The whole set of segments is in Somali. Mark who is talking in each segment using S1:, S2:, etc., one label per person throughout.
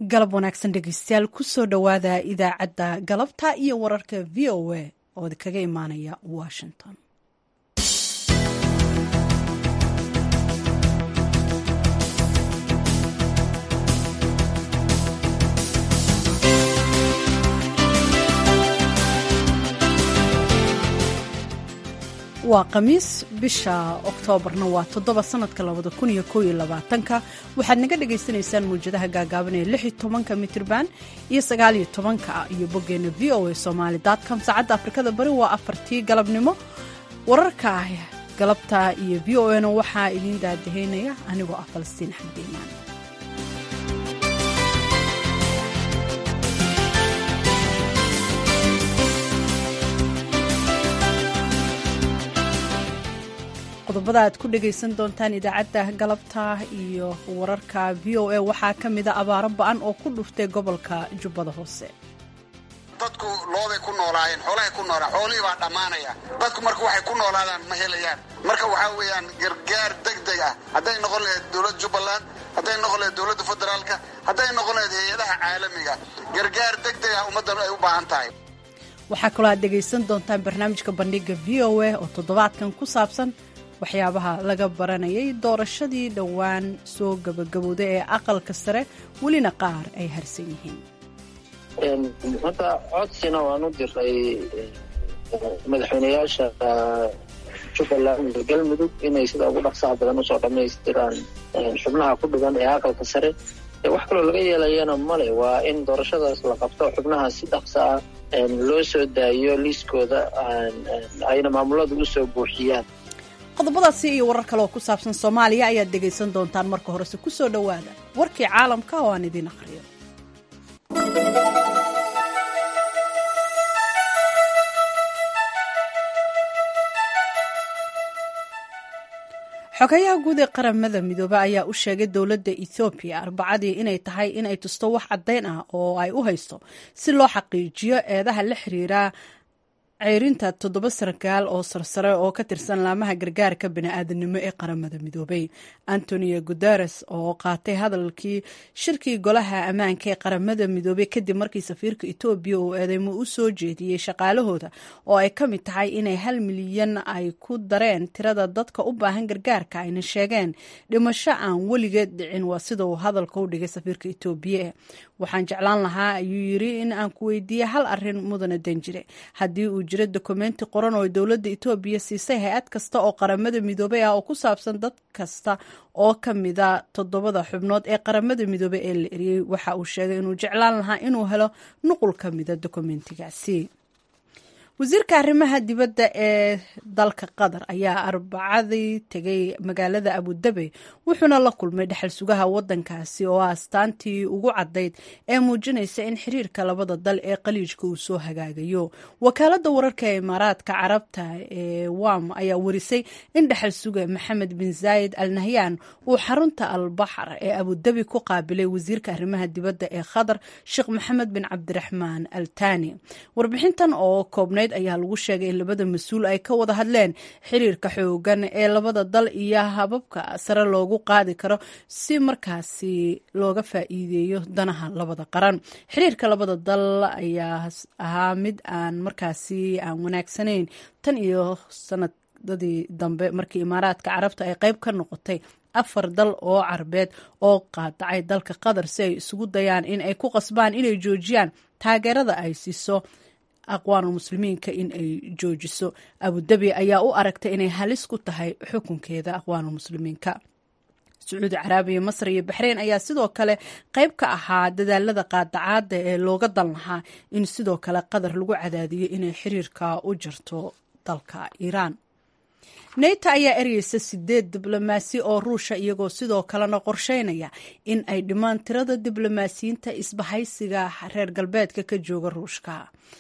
S1: galab wanaagsan dhegeystayaal kusoo dhowaada idaacadda galabta iyo wararka v o a oo kaga imaanaya washington waa khamiis bisha oktoobarna waa toddoba sanadka labada kun iyo koob iyo labaatanka waxaad naga dhagaysanaysaan muwjadaha gaagaaban ee lix iyo tobanka mitirban iyo sagaal iyo tobanka iyo boggeena v o a somaali com saacadda afrikada bari waa afartii galabnimo wararka galabta iyo v o na waxaa idiin daadahaynaya anigoo ah falastiin axmed iimaan qodobada aad ku dhagaysan doontaan idaacadda galabta iyo wararka v o a waxaa ka mida abaaro ba-an oo ku dhuftay gobolka jubbada hoose
S2: dadku looday ku noolaayeen xoolahay ku noolaan xoolihii baa dhammaanaya dadku marka waxay ku noolaadaan ma helayaan marka waxaa weeyaan gargaar deg deg ah hadday noqon lahayd dowladda jubbaland hadday noqon lahayd dowladda federaalka hadday noqon lahayd hay-adaha caalamiga gargaar deg deg ah ummaddan ay u baahan tahay
S1: waxaa kaloo aad dhegaysan doontaan barnaamijka bandhiga v o a oo toddobaadkan ku saabsan waxyaabaha laga baranayay doorashadii dhowaan soo gabagabowday ee aqalka sare welina qaar ay harsan yihiin
S3: hadda codsina waan u diray madaxweyneyaasha jubbaland iyo galmudug inay sida ugu dhaqsaha badan usoo dhammaystiraan xubnaha ku dhigan ee aqalka sare wax kaloo laga yeelayana male waa in doorashadaas la qabto xubnaha si dhaqsa ah loo soo daayo liiskooda ayna maamuladu usoo buuxiyaan
S1: qodobadaasi iyo warar kale oo ku saabsan soomaaliya ayaad dhegaysan doontaan marka horese ku soo dhowaada warkii caalamka oo aan idiin akhriyo xogayaha guud ee qaramada midoobe ayaa u sheegay dowladda ethoobiya arbacadii inay tahay inay tusto wax caddayn ah oo ay u haysto si loo xaqiijiyo eedaha la xiriira ceyrinta toddoba sarkaal oo sarsare oo ka tirsan laamaha gargaarka bini'aadanimo ee qaramada midoobay antonio guteres oo qaatay hadalkii shirkii golaha ammaanka ee qaramada midoobey kadib markii safiirka etoobiya uu eedeymo u soo jeediyey shaqaalahooda oo ay ka mid tahay inay hal milyan ay ku dareen tirada dadka u baahan gargaarka ayna sheegeen dhimasho aan weligeed dhicin waa sida uu hadalka u dhigay safiirka etoobiya waxaan jeclaan lahaa ayuu yiri in aan ku weydiiye hal arin mudana danjire haddii uu jiro dokumenti qoran oo dowladda etoobiya siisay hay-ad kasta oo qaramada midoobey ah oo ku saabsan dad kasta oo ka mida toddobada xubnood ee qaramada midoobey ee la eriyey waxa uu sheegay inuu jeclaan lahaa inuu helo nuqul ka mida dokumentigaasi wasiirka arrimaha dibadda ee dalka qatar ayaa arbacadii tegay magaalada abudabi wuxuuna la kulmay dhexal sugaha wadankaasi oo astaantii ugu caddayd ee muujinaysa in xiriirka labada dal ee qaliijka uu soo hagaagayo wakaalada wararka ee imaaraadka carabta ee wam ayaa warisay in dhexal suga maxamed bin zaayid al nahyan uu xarunta albaxar ee abudabi ku qaabilay wasiirka arrimaha dibadda ee qatar sheekh maxamed bin cabdiraxmaan al tani warbixintan oo koobnayd ayaa lagu sheegay in labada mas-uul ay ka wada hadleen xiriirka xoogan ee labada dal iyo hababka sare loogu qaadi karo si markaasi looga faa'iideeyo danaha labada qaran xiriirka labada dal ayaa ahaa mid aan markaasi aan wanaagsanayn tan iyo sanadadii dambe markii imaaraadka carabta ay qeyb ka noqotay afar dal oo carabeed oo qaadacay dalka qatar si ay isugu dayaan in ay ku qasbaan inay joojiyaan taageerada ay siiso aqwaanul muslimiinka in ay joojiso abudabi ayaa u aragtay inay halis ku tahay xukunkeeda aqwaanul muslimiinka sacuudi caraabiya masar iyo baxreyn ayaa sidoo kale qayb ka ahaa dadaalada qaadacaada ee looga dan lahaa in sidoo kale qatar lagu cadaadiyo inay xiriirka u jarto dalka iiraan neyta ayaa ereyeysa sideed diblomaasi oo ruusha iyagoo sidoo kalena qorsheynaya in ay dhimaan tirada diblomaasiyiinta isbahaysiga reer galbeedka ka jooga ruushka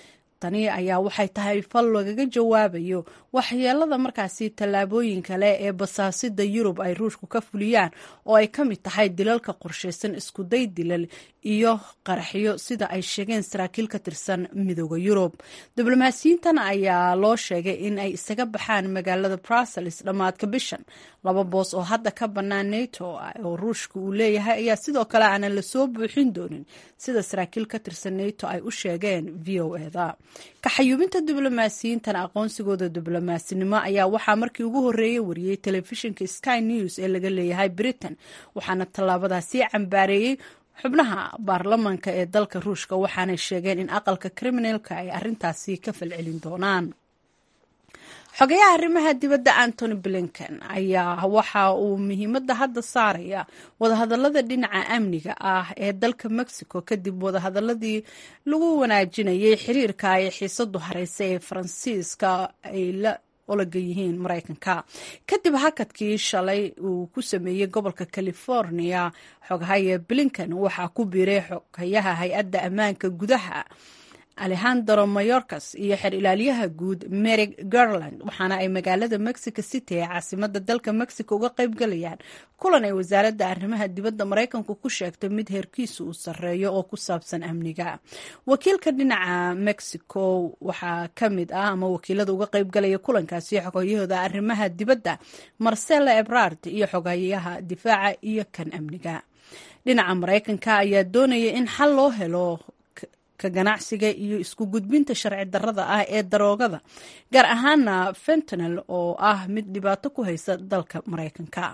S1: tani ayaa waxay tahay fal lagaga jawaabayo waxyeelada markaasi tallaabooyin kale ee basaasida yurub ay ruushku ka fuliyaan oo ay ka mid tahay dilalka qorshaysan iskuday dilal iyo qaraxyo sida ay sheegeen saraakiil ka tirsan midooda yurub diblomaasiyiintan ayaa loo sheegay in ay isaga baxaan magaalada brussels dhammaadka bishan laba boos oo hadda ka bannaan nato oo ruushka uu leeyahay ayaa sidoo kale aanan lasoo buuxin doonin sida saraakiil ka tirsan nato ay u sheegeen v o eda kaxayuubinta diblomaasiyiintan aqoonsigooda diblomasinimo ayaa waxaa markii ugu horreeyey wariyey telefishinka sky news ee laga leeyahay britain waxaana tallaabadaasi cambaareeyey xubnaha baarlamanka ee dalka ruushka waxaanay sheegeen in aqalka kriminalka ay arintaasi ka falcelin doonaan xogayaha arrimaha dibadda antony blinken ayaa waxa uu muhiimadda hadda saaraya wadahadalada dhinaca amniga ah ee dalka mexico kadib wadahadaladii lagu wanaajinayay xiriirka ay xiisadu hareysa ee faransiiska ay la olaga yihiin maraykanka kadib hakadkii shalay uu ku sameeyey gobolka california xogahaya blinken waxaa ku biiray xogayaha hay-adda ammaanka gudaha alejandro mayorkas iyo xer ilaaliyaha guud merig garland waxaana ay magaalada mexico city ee caasimada dalka mexico uga qaybgalayaan kulan ay wasaaradda arrimaha dibadda maraykanku ku sheegtay mid heerkiisu uu sarreeyo oo ku saabsan amniga wakiilka dhinaca mexico waxaa ka mid ah ama wakiilada uga qaybgalaya kulankaasi xogayahooda arrimaha dibadda marcela ebrard iyo xogayaha difaaca iyo kan amniga dhinaca maraykanka ayaa doonaya in xal loo helo ganacsiga iyo isku gudbinta sharci darrada ah ee daroogada gaar ahaana fentanel oo ah mid dhibaato ku haysa dalka maraykanka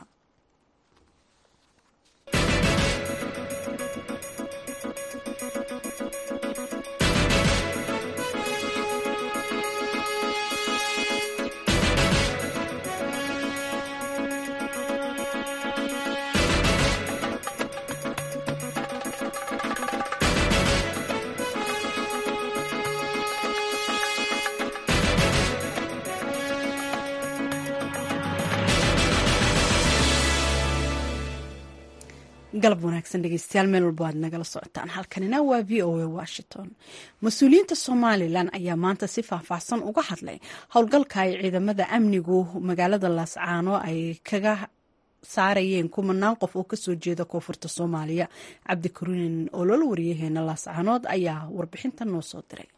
S1: galab wanaagsan dhegeystayaal meel walbo aad nagala socotaan halkanina waa v o a washington mas-uuliyiinta somalilan ayaa maanta si faahfaahsan uga hadlay howlgalka ay ciidamada amnigu magaalada laascaano ay kaga saarayeen kumanaan qof oo kasoo jeeda koonfurta soomaaliya cabdikariin olol wariyaheena laascaanood ayaa warbixinta noo soo diray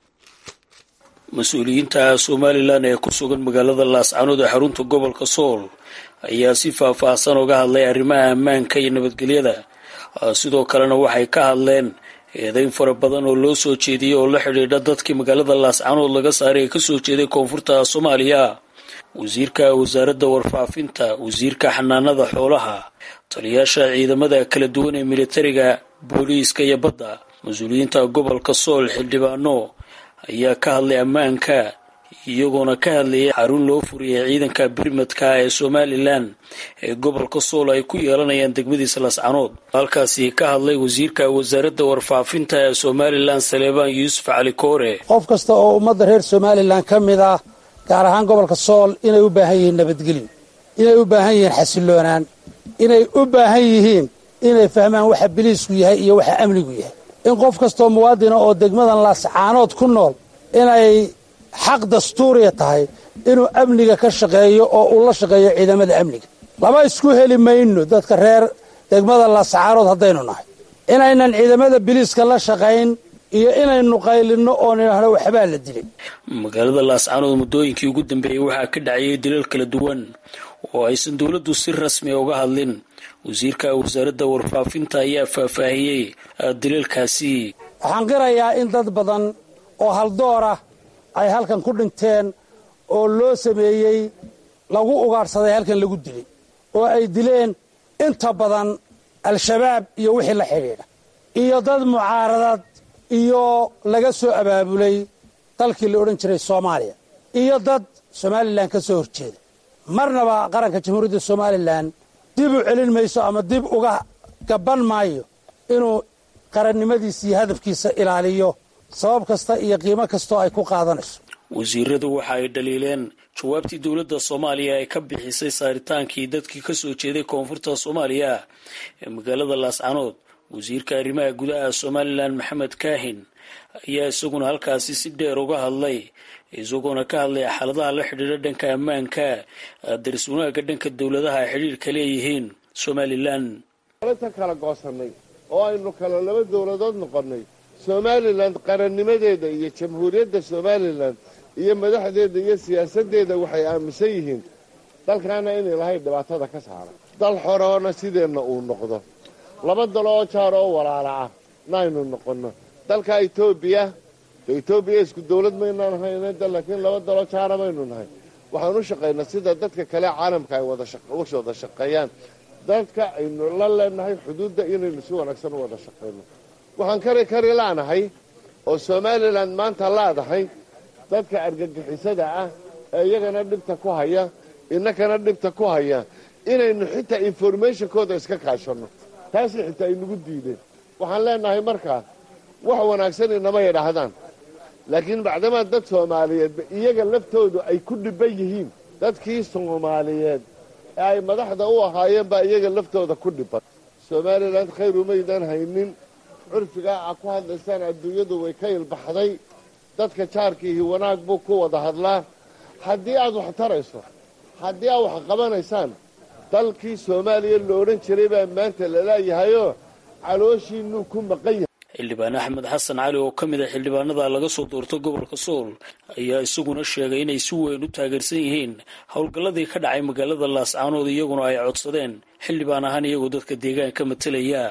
S4: mas-uuliyiinta somalilan ee ku sugan magaalada laascaanood ee xarunta gobolka sool ayaa si faahfaahsan uga hadlay arrimaha ammaanka iyo nabadgelyada sidoo kalena waxay ka hadleen eedeyn fara badan oo loo soo jeediyey oo la xidhiidha dadkii magaalada laascaanood laga saaray ee kasoo jeeday koonfurta soomaaliya wasiirka wasaaradda warfaafinta wasiirka xanaanada xoolaha taliyaasha ciidamada kala duwan ee militariga booliiska iyo badda mas-uuliyiinta gobolka sool xildhibaano ayaa ka hadlay ammaanka iyagoona ka hadlayay xarun loo furiyay ciidanka birmadka ee somalilan ee gobolka sool ay ku yeelanayaan degmadiisa lascanood halkaasi ka hadlay wasiirka wasaaradda warfaafinta ee somalilan saleebaan yuusuf cali koore
S5: qof kasta oo ummadda reer somalilan ka mid ah gaar ahaan gobolka sool inay u baahan yihiin nabadgelyo inay u baahan yihiin xasiloonaan inay u baahan yihiin inay fahmaan waxa biliisku yahay iyo waxa amnigu yahay in qof kastoo muwaadina oo degmadan laascaanood ku nool inay xaq dastuuriya tahay inuu amniga ka shaqeeyo oo uu la shaqeeyo ciidamada amniga lama isku heli mayno dadka reer degmada laascaanood haddaynu nahay inaynan ciidamada biliiska la shaqayn iyo inaynu qaylinno oo nidhaahno waxbaa la dilay
S4: magaalada laascaanood muddooyinkii ugu dambeeyey waxaa ka dhacayay dilal kala duwan oo aysan dowladdu si rasmi uga hadlin wasiirka wasaaradda warfaafinta ayaa faahfaahiyey dilalkaasi
S5: waxaan qirayaa in dad badan oo haldoor ah ay halkan ku dhinteen oo loo sameeyey lagu ugaadhsaday halkan lagu dilay oo ay dileen inta badan al-shabaab iyo wixii la xidhiidha iyo dad mucaaradad iyo laga soo abaabulay dalkii la odhan jiray soomaaliya iyo dad somalilan ka soo horjeeda marnaba qaranka jamhuuriyadda somalilan dib u celin mayso ama dib uga gabban maayo inuu qarannimadiisa iyo hadafkiisa ilaaliyo sabab kasta iyo qiimo kastoo ay ku qaadanayso
S4: wasiiradu waxa ay dhaliileen jawaabtii dowladda soomaaliya ay ka bixisay saaritaankii dadkii ka soo jeeday koonfurta soomaaliya ee magaalada laascanood wasiirka arrimaha gudaha somalilan maxamed kaahin ayaa isaguna halkaasi si dheer uga hadlay isagoona ka hadlay xaaladaha la xidhiidha dhanka ammaanka daris wanaagga dhanka dowladaha ay xidhiirka leeyihiin somalilan
S6: ta kala goosanay oo aynu kala laba dowladood noqonnay somalilan qarannimadeeda iyo jamhuuriyadda somalilan iyo madaxdeeda iyo siyaasaddeeda waxay aaminsan yihiin dalkaana inay lahayn dhibaatada ka saara dal xoroona sideenna uu noqdo laba dalo oo jaar oo walaala ah naaynu noqonno dalka etoobiya de etoobiya isku dawlad maynaan hayna laakiin laba dalo jaara maynu nahay waxaan u shaqaynaa sida dadka kale caalamka ay wada wada shaqeeyaan dadka aynu la leenahay xuduudda inaynu si wanaagsan u wada shaqayno waxaan kari kari laanahay oo somalilan maanta laadahay dadka argagixisada ah ee iyagana dhibta ku haya innakana dhibta ku haya inaynu xitaa informationkooda iska kaashanno taasi xitaa aynagu diideen waxaan leenahay markaa wax wanaagsan inama yidhaahdaan laakiin bacdamaa dad soomaaliyeedba iyaga laftoodu ay ku dhibban yihiin dadkii soomaaliyeed ee ay madaxda u ahaayeen baa iyaga laftooda ku dhibban somalilan khayr umaydaan haynin curfigaa a ku hadlaysaan adduunyadu way ka ilbaxday dadka jaarkiihi wanaag buu ku wada hadlaa haddii aad wax tarayso haddii aad wax qabanaysaan dalkii soomaaliya lo odhan jiray baa maanta laleeyahayoo calooshiinuu ku maqan yahay
S4: xildhibaan axmed xasan cali oo ka mid a xildhibaanada laga soo doortay gobolka sool ayaa isaguna sheegay inay si weyn u taageersan yihiin howlgalladii ka dhacay magaalada laascaanood iyaguna ay codsadeen xildhibaan ahaan iyagoo dadka deegaanka matalaya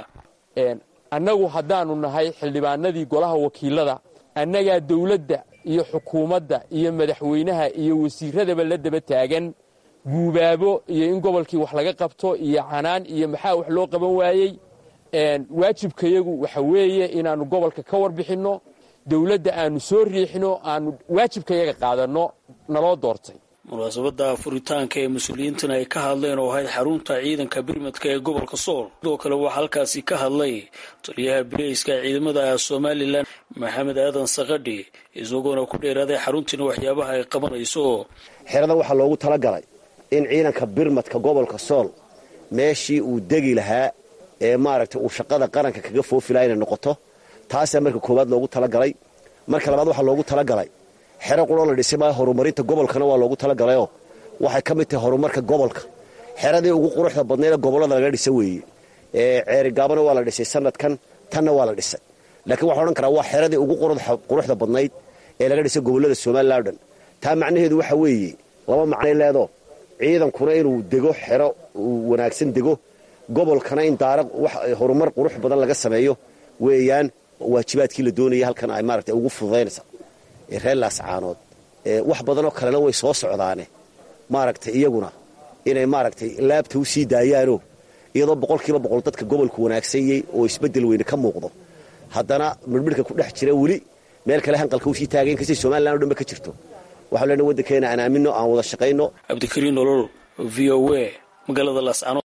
S7: annagu haddaannu nahay xildhibaanadii golaha wakiilada annagaa dawladda iyo xukuumadda iyo madaxweynaha iyo wasiiradaba la daba taagan guubaabo iyo in gobolkii wax laga qabto iyo canaan iyo maxaa wax loo qaban waayey waajibkayagu waxa weeye inaannu gobolka ka warbixinno dawladda aannu soo riixino aannu waajibkayaga qaadanno naloo doortay
S4: munaasabadda furitaanka ee mas-uuliyiintan ay ka hadleen oo ahayd xarunta ciidanka birmadka ee gobolka sool sidoo kale waxaa halkaasi ka hadlay taliyaha bileyska ciidamada somalilan maxamed aadan sakadhi isagoona ku dheeraaday xaruntiina waxyaabaha ay qabanayso
S8: xeradan waxaa loogu talagalay in ciidanka birmadka gobolka sool meeshii uu degi lahaa ee maaragtay uu shaqada qaranka kaga foofi laha inay noqoto taasaa marka koowaad loogu talagalay marka labaad waxaa loogu talagalay xero quroo la dhisay maa horumarinta gobolkana waa loogu talagalayoo waxay ka mid tahay horumarka gobolka xeradii ugu quruxda badnayd ee gobollada laga dhisa weeye ceerigaabana waa la dhisay sanadkan tanna waa la dhisay laakiin waxaa odhan karaa waa xeradii ugu quruxda badnayd ee laga dhisay gobollada somalilan o dhan taa macnaheedu waxa weeye laba macnay leedo ciidankuna inuu dego xero uu wanaagsan dego gobolkana in daara horumar qurux badan laga sameeyo weeyaan waajibaadkii la doonaya halkan ay maaragtay ugu fududaynaysa reer laascaanood wax badanoo kalena way soo socdaane maaragtay iyaguna inay maaragtay laabta u sii daayaanoo iyadoo boqolkiiba boqol dadka gobolku wanaagsanyey oo isbeddel weyne ka muuqdo haddana midhmidhka ku dhex jira weli meel kale hanqalka usii taagay inkastay somalilan o dhanba ka jirto waxau lena waddankeena aan aaminno aan wada shaqayno
S4: cabdikariin nolol v o a magaalada laascaanood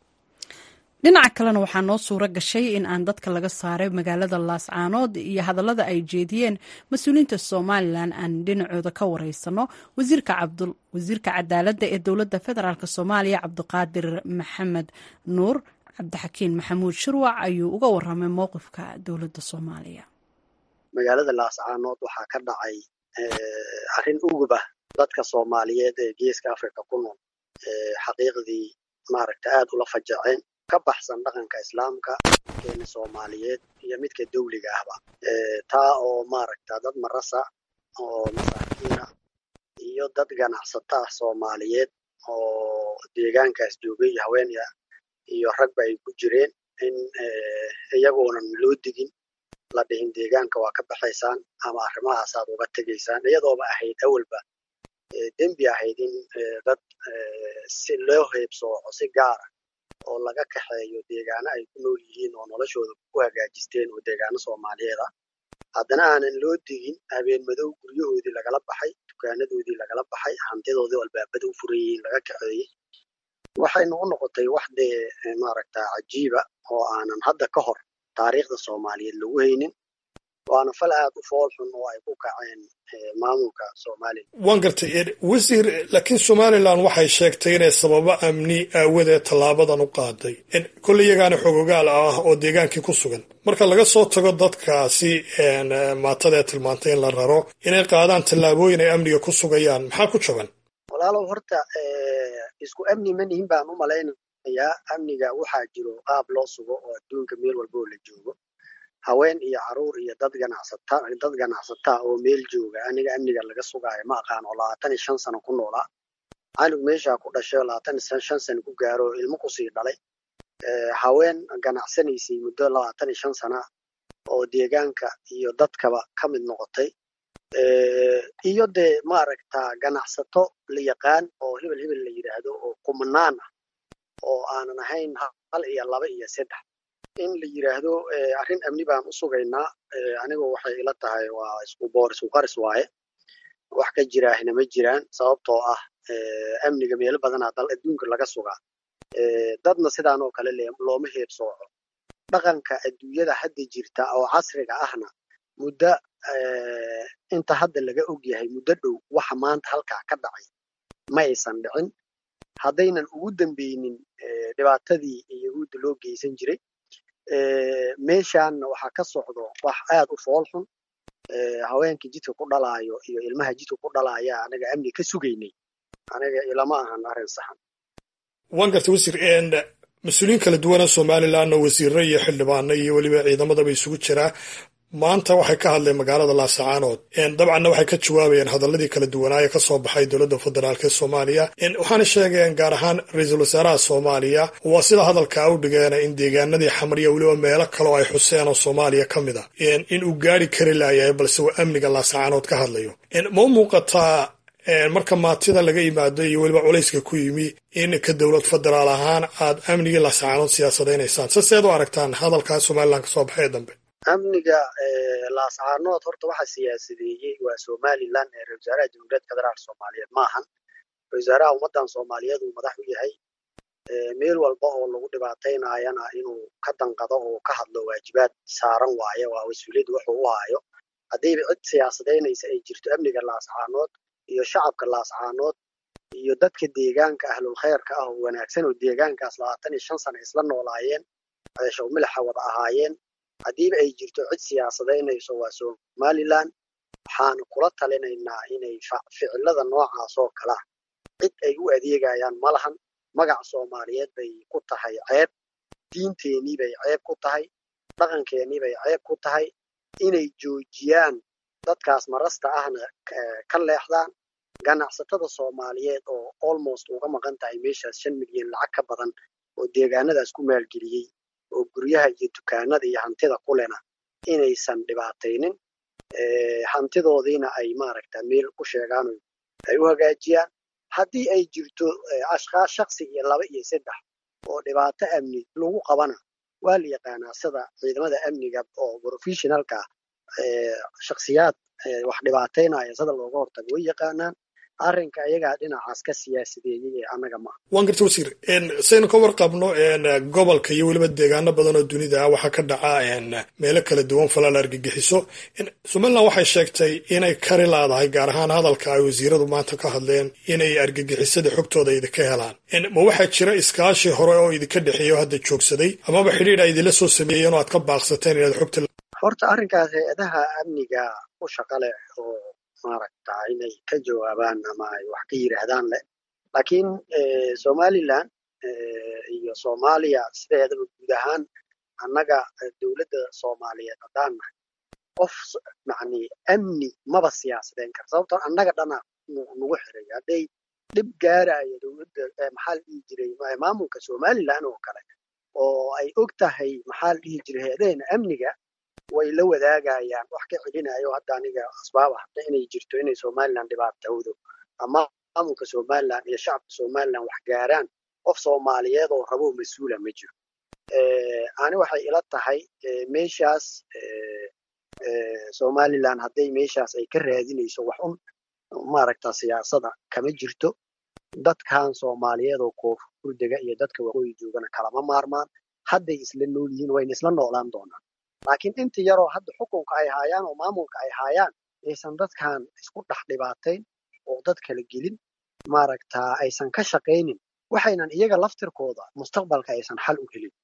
S1: dhinaca kalena waxaa noo suuro gashay in aan dadka laga saaray magaalada laascaanood iyo hadallada ay jeediyeen mas-uuliyiinta somalilan aan dhinacooda ka wareysano wasiirka cadaaladda ee dowladda federaalk soomaaliya cabdiqaadir maxamed nuur cabdixakiin maxamuud shirwac ayuu uga waramay mowqifka dowladda soomaaliya
S9: magaalada laascaanood waxaa ka dhacay arrin ugub ah dadka soomaaliyeed ee geeska africa ku nool xaqiiqdii maaragta aad ula fajaceen ka baxsan dhaqanka islaamka keena soomaaliyeed iyo midka dawliga ahba taa oo maaragta dad marasa oo masaakiina iyo dad ganacsata ah soomaaliyeed oo deegaankaas joogay haweenya iyo ragba ay ku jireen in iyagoonan loo digin la dhihin deegaanka waa ka baxaysaan ama arrimahaasaad uga tegaysaan iyadooba ahayd awalba dembi ahayd in dad si loo heebsooco si gaara oo laga kaxeeyo deegaano ay ku nool yihiin oo noloshooda ku hagaajisteen oo deegaano soomaaliyeed ah haddana aanan loo digin habeen madow guryahoodii lagala baxay dukaanadoodii lagala baxay hantidoodii albaabada u furan yihiin laga kaxeeyey waxayna u noqotay wax dee maaragta cajiiba oo aanan hadda ka hor taariikhda soomaaliyeed lagu haynin waana fal aad u fool xun oo ay ku kaceen maamulka somalilan
S10: waan gartay wasiir laakiin somalilan waxay sheegtay inay sababo amni aawadeed tallaabadan u qaaday kolley iyagaana xogogaal ah oo deegaankii ku sugan marka laga soo tago dadkaasi maatada ee tilmaantay in la raro inay qaadaan tallaabooyin ay amniga ku sugayaan maxaa ku jaban
S9: walaalow horta isku amni ma nihin baan u malaynayaa amniga waxaa jiro qaab loo sugo oo adduunka meel walba oo la joogo haween iyo caruur iyo dad ganacsata dad ganacsataa oo meel jooga aniga amniga laga sugaayo ma aqaan oo labaatan iyo shan sano ku noolaa canug meeshaa ku dhashay oo labaatan iyo shan sano ku gaaro oo ilmo kusii dhalay haween ganacsanaysay muddo labaatan iyo shan sana oo deegaanka iyo dadkaba ka mid noqotay iyo dee maaragta ganacsato la yaqaan oo hebel hebel la yidhaahdo oo kumanaan ah oo aanan ahayn hal iyo laba iyo saddex in la yidhaahdo arrin amni baan u sugaynaa anigu waxay ila tahay waa isku boor isku qaris waaye wax ka jiraahna ma jiraan sababtoo ah amniga meelo badanaa dal adduunka laga sugaa dadna sidaan oo kale looma heebsooco dhaqanka adduunyada hadda jirta oo casriga ahna muddo inta hadda laga og yahay muddo dhow waxa maanta halkaa ka dhacay ma aysan dhicin haddaynan ugu dambeynin dhibaatadii yahuudda loo geysan jiray meeshaanna waxaa ka socdo wax aad u fool xun haweenkii jidka ku dhalaayo iyo ilmaha jidka ku dhalaaya anaga amni ka sugaynay aniga ilama ahan arrin saxan
S10: waan gartay wasiir mas-uuliyiin kala duwana somalilanna wasiirro iyo xildhibaano iyo weliba ciidamadaba isugu jiraa maanta waxay ka hadleen magaalada laasacaanood dabcanna waxay ka jawaabayeen hadaladii kala duwanaaye ka soo baxay dowladda federaalk ee soomaaliya waxaana sheegeen gaar ahaan ra-iisul wasaaraha soomaaliya waa sida hadalkaa u dhigeena in deegaanadii xamriya weliba meelo kaleo ay xuseen oo soomaaliya ka mid a in uu gaari kari laayahay balse uu amniga laasacaanood ka hadlayo ma u muuqataa marka maatida laga yimaado iyo weliba culayska ku yimi in ka dowlad federaal ahaan aad amnigii laasacaanood siyaasadaynaysaan se seed u aragtaan hadalkaa somalilan ka soo baxay ee dambe
S9: amniga laascaanood horta waxa siyaasadeeyey waa somalilan ee ra wasaaraha jamhuuriyadda federaalk soomaaliyeed maahan ra wasaaraha ummaddan soomaaliyeed uu madax u yahay meel walba oo lagu dhibaataynayana inuu ka danqado oo ka hadlo waajibaad saaran waaye waa mas-uuliyadda wuxuu u haayo haddiiba cid siyaasadaynaysa ay jirto amniga laascaanood iyo shacabka laascaanood iyo dadka deegaanka ahlul khayrka ah oo wanaagsan oo deegaankaas labaatan iyo shan sana isla noolaayeen ceesha umilaxa wada ahaayeen haddiiba ay jirto cid siyaasadaynayso waa somalilan waxaanu kula talinaynaa inay ficilada noocaas oo kalea cid ay u adeegayaan ma lahan magac soomaaliyeed bay ku tahay ceeb diinteenii bay ceeb ku tahay dhaqankeenii bay ceeb ku tahay inay joojiyaan dadkaas marasta ahna ka leexdaan ganacsatada soomaaliyeed oo almost uga maqan tahay meeshaas shan milyan lacag ka badan oo deegaanadaas ku maalgeliyey oo guryaha iyo dukaanada iyo hantida kulena inaysan dhibaataynin hantidoodiina ay maaragta meel ku sheegaan ay u hagaajiyaan haddii ay jirto ashkaas shaksi iyo laba iyo saddex oo dhibaato amni lagu qabana waa la yaqaanaa sida ciidamada amniga oo professionalka shaksiyaad wax dhibaataynaya sida looga hortago way yaqaanaan arrinka iyagaa dhinacaas ka siyaasadeeyey ee annaga maaha
S10: waan garta wasiir saynu ka warqabno gobolka iyo weliba deegaano badan oo dunida ah waxaa ka dhaca meelo kala duwan falaal argagixiso somalilan waxay sheegtay inay kari laadahay gaar ahaan hadalka ay wasiiradu maanta ka hadleen inay argagixisada xogtooda idinka helaan ma waxaa jira iskaashi hore oo idinka dhexeeya oo hadda joogsaday amaba xidhiidh a idinla soo sameeyeen oo aad ka baaqsateen inaad xogta
S9: horta arrinkaas hay-adaha amniga u shaqa leh oo maaragta inay ka jawaabaan ama ay wax ka yidhaahdaan leh laakiin somalilan iyo soomaaliya sideedaba guud ahaan annaga dowladda soomaaliyeed haddaan nahay qof macni amni maba siyaasadeen kara sababtoo annaga dhana nagu xiray hadday dhib gaaraya dowladda maxaa la dhihi jiray maamulka somalilan oo kale oo ay og tahay maxaa la dhihi jiray hay-adaheena amniga way la wadaagayaan wax ka celinayo hadda aniga asbaab ah inay jirto inay somalilan dhibaatowdo ama maamulka somalilan iyo shacabka somalilan wax gaaraan qof soomaaliyeed oo rabo mas-uula ma jiro ani waxay ila tahay meeshaas somalilan hadday meeshaas ay ka raadinayso wax un maaragta siyaasada kama jirto dadkan soomaaliyeed oo koonfur dega iyo dadka waqooyi joogana kalama maarmaan hadday isla nool yihiin wayna isla noolaan doonaan laakiin inta yaroo hadda xukunka ay haayaan oo maamulka ay haayaan aysan dadkan isku dhex dhibaatayn oo dad kala gelin maaragta aysan ka shaqaynin waxaynan iyaga laftirkooda mustaqbalka aysan xal u helin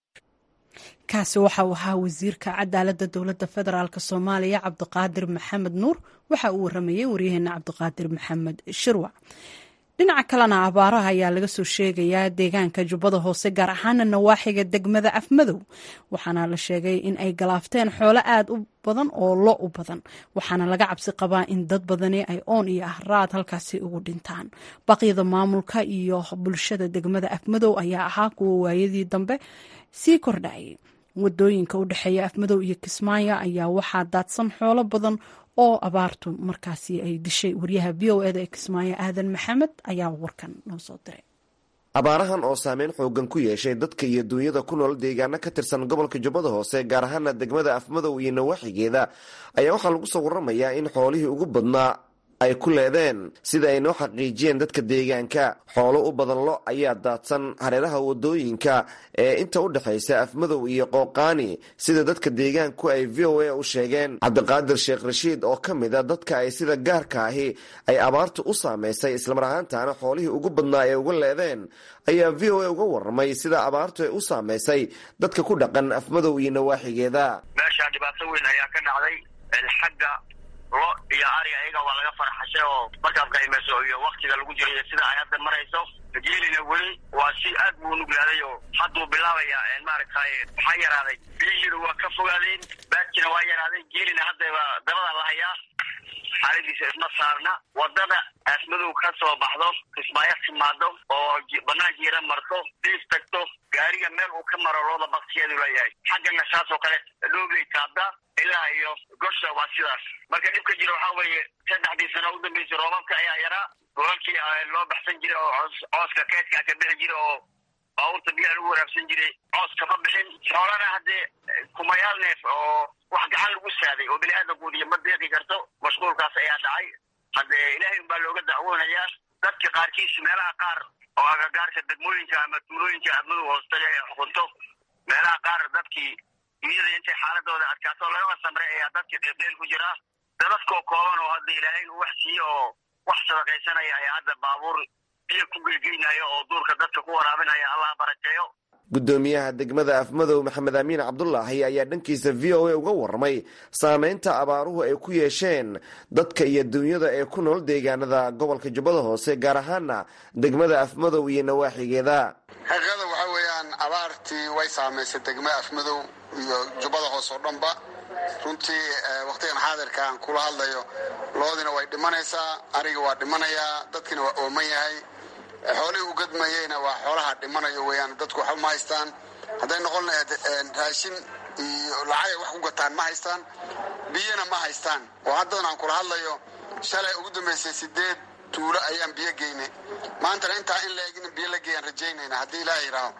S1: kaasi waxa uu ahaa wasiirka cadaaladda dowladda federaalk soomaaliya cabdiqaadir maxamed nuur waxa uu waramayey waryaheena cabdiqaadir maxamed shirwac dhinaca kalena abaaraha ayaa laga soo sheegayaa deegaanka jubbada hoose gaar ahaana nawaaxiga degmada afmadow waxaana la sheegay in ay galaafteen xoolo aada u badan oo lo u badan waxaana laga cabsi qabaa in dad badani ay oon iyo ahraad halkaasi ugu dhintaan baqyada maamulka iyo bulshada degmada afmadow ayaa ahaa kuwa waayadii dambe sii kordhayay wadooyinka u dhexeeya afmadow iyo kismaayo ayaa waxaa daadsan xoolo badan oo abaartu markaasi ay dishay waryaha v o eda ee kismaayo aadan maxamed ayaa warkan noo soo diray
S11: abaarahan oo saameyn xoogan ku yeeshay dadka iyo duunyada ku nool deegaano ka tirsan gobolka jubbada hoose gaar ahaana degmada afmadow iyo nawaaxigeeda ayaa waxaa lagu soo waramayaa in xoolihii ugu badnaa ay ku leedeen sida ay noo xaqiijiyeen dadka deegaanka xoolo u badan lo ayaa daadsan hareeraha wadooyinka ee inta u dhexaysa afmadow iyo qooqaani sida dadka deegaanku ay v o a u sheegeen cabdiqaadir sheekh rashiid oo ka mid a dadka ay sida gaarka ahi ay abaartu u saamaysay islamar ahaantaana xoolihii ugu badnaa ee uga leedeen ayaa v o a uga warramay sida abaartu ay u saamaysay dadka ku dhaqan afmadow iyo nawaaxigeeda
S12: meeshaa dhibaato weyn ayaa ka dhacday xagga lo iyo ari ayaga waa laga farxashay oo markaad qaymayso iyo waktiga lagu jiro iyo sida ay hadda marayso geelina weli waa si aad buu nuglaaday oo hadduu bilaabaya maaragtay waxaa yaraaday biyihiina waa ka fogaadeen baadkina waa yaraaday geelina haddaba dabada la hayaa xaaladiisa isma saarna wadada aasmadow ka soo baxdo kismaayo timaado oo banaan jiira marto diif tagto gaariga meel uu ka maro looda baktiyeedu leeyahay xaggana saas oo kale dhoobay taabda ilaa iyo gosha waa sidaas marka dhibka jira waxaa weeye saddexdii sano u dambeysay roobabka ayaa yaraa golalkii loo baxsan jiray oo cooska keedkaa ka bixi jira oo baabuurta biyaha lagu waraabsan jiray coos kama bixin xoolana haddee kumayaal neef oo wax gacan lagu saaday oo bini aadamkuudiyo ma deeqi karto mashquulkaas ayaa dhacay haddee ilaahay unbaa looga dacwoonayaa dadka qaarkiis meelaha qaar oo agagaarka degmooyinka ama tuulooyinka admadu hoostaga ee xukunto meelaha qaar dadkii iyada intay xaaladooda adkaato lagaba samray ayaa dadka deeqdeel ku jira dadadkoo kooban oo hadda ilaahay uu wax siiye oo wax sadaqaysanaya ayaa hadda baabuur biyo ku geegeynaya oo duurka dadka ku waraabinaya allah barakeeyo
S11: gudoomiyaha degmada afmadow maxamed amiin cabdulaahi ayaa dhankiisa v o a uga warramay saameynta abaaruhu ay ku yeesheen dadka iyo duunyada ee ku nool deegaanada gobolka jubbada hoose gaar ahaana degmada afmadow iyo nawaaxigeeda
S2: xaqiiqada waxaa weeyaan abaartii way saamaysay degmada afmadow iyo jubbada hoose oo dhanba runtii wakhtigan xaadirka aan kula hadlayo loodina way dhimanaysaa ariga waa dhimanayaa dadkina waa ooman yahay xoolihii u gadmayeyna waa xoolaha dhimanayo weeyaan dadku waxba ma haystaan hadday noqon lahayd raashin iyo lacagay wax ku gataan ma haystaan biyana ma haystaan oo haddadan aan kula hadlayo shalay ugu dambaysay sideed tuulo ayaan biyo geynay maantana intaa in laeg in biyo la geeyaan rajaynayna haddii ilaaha yidhaaho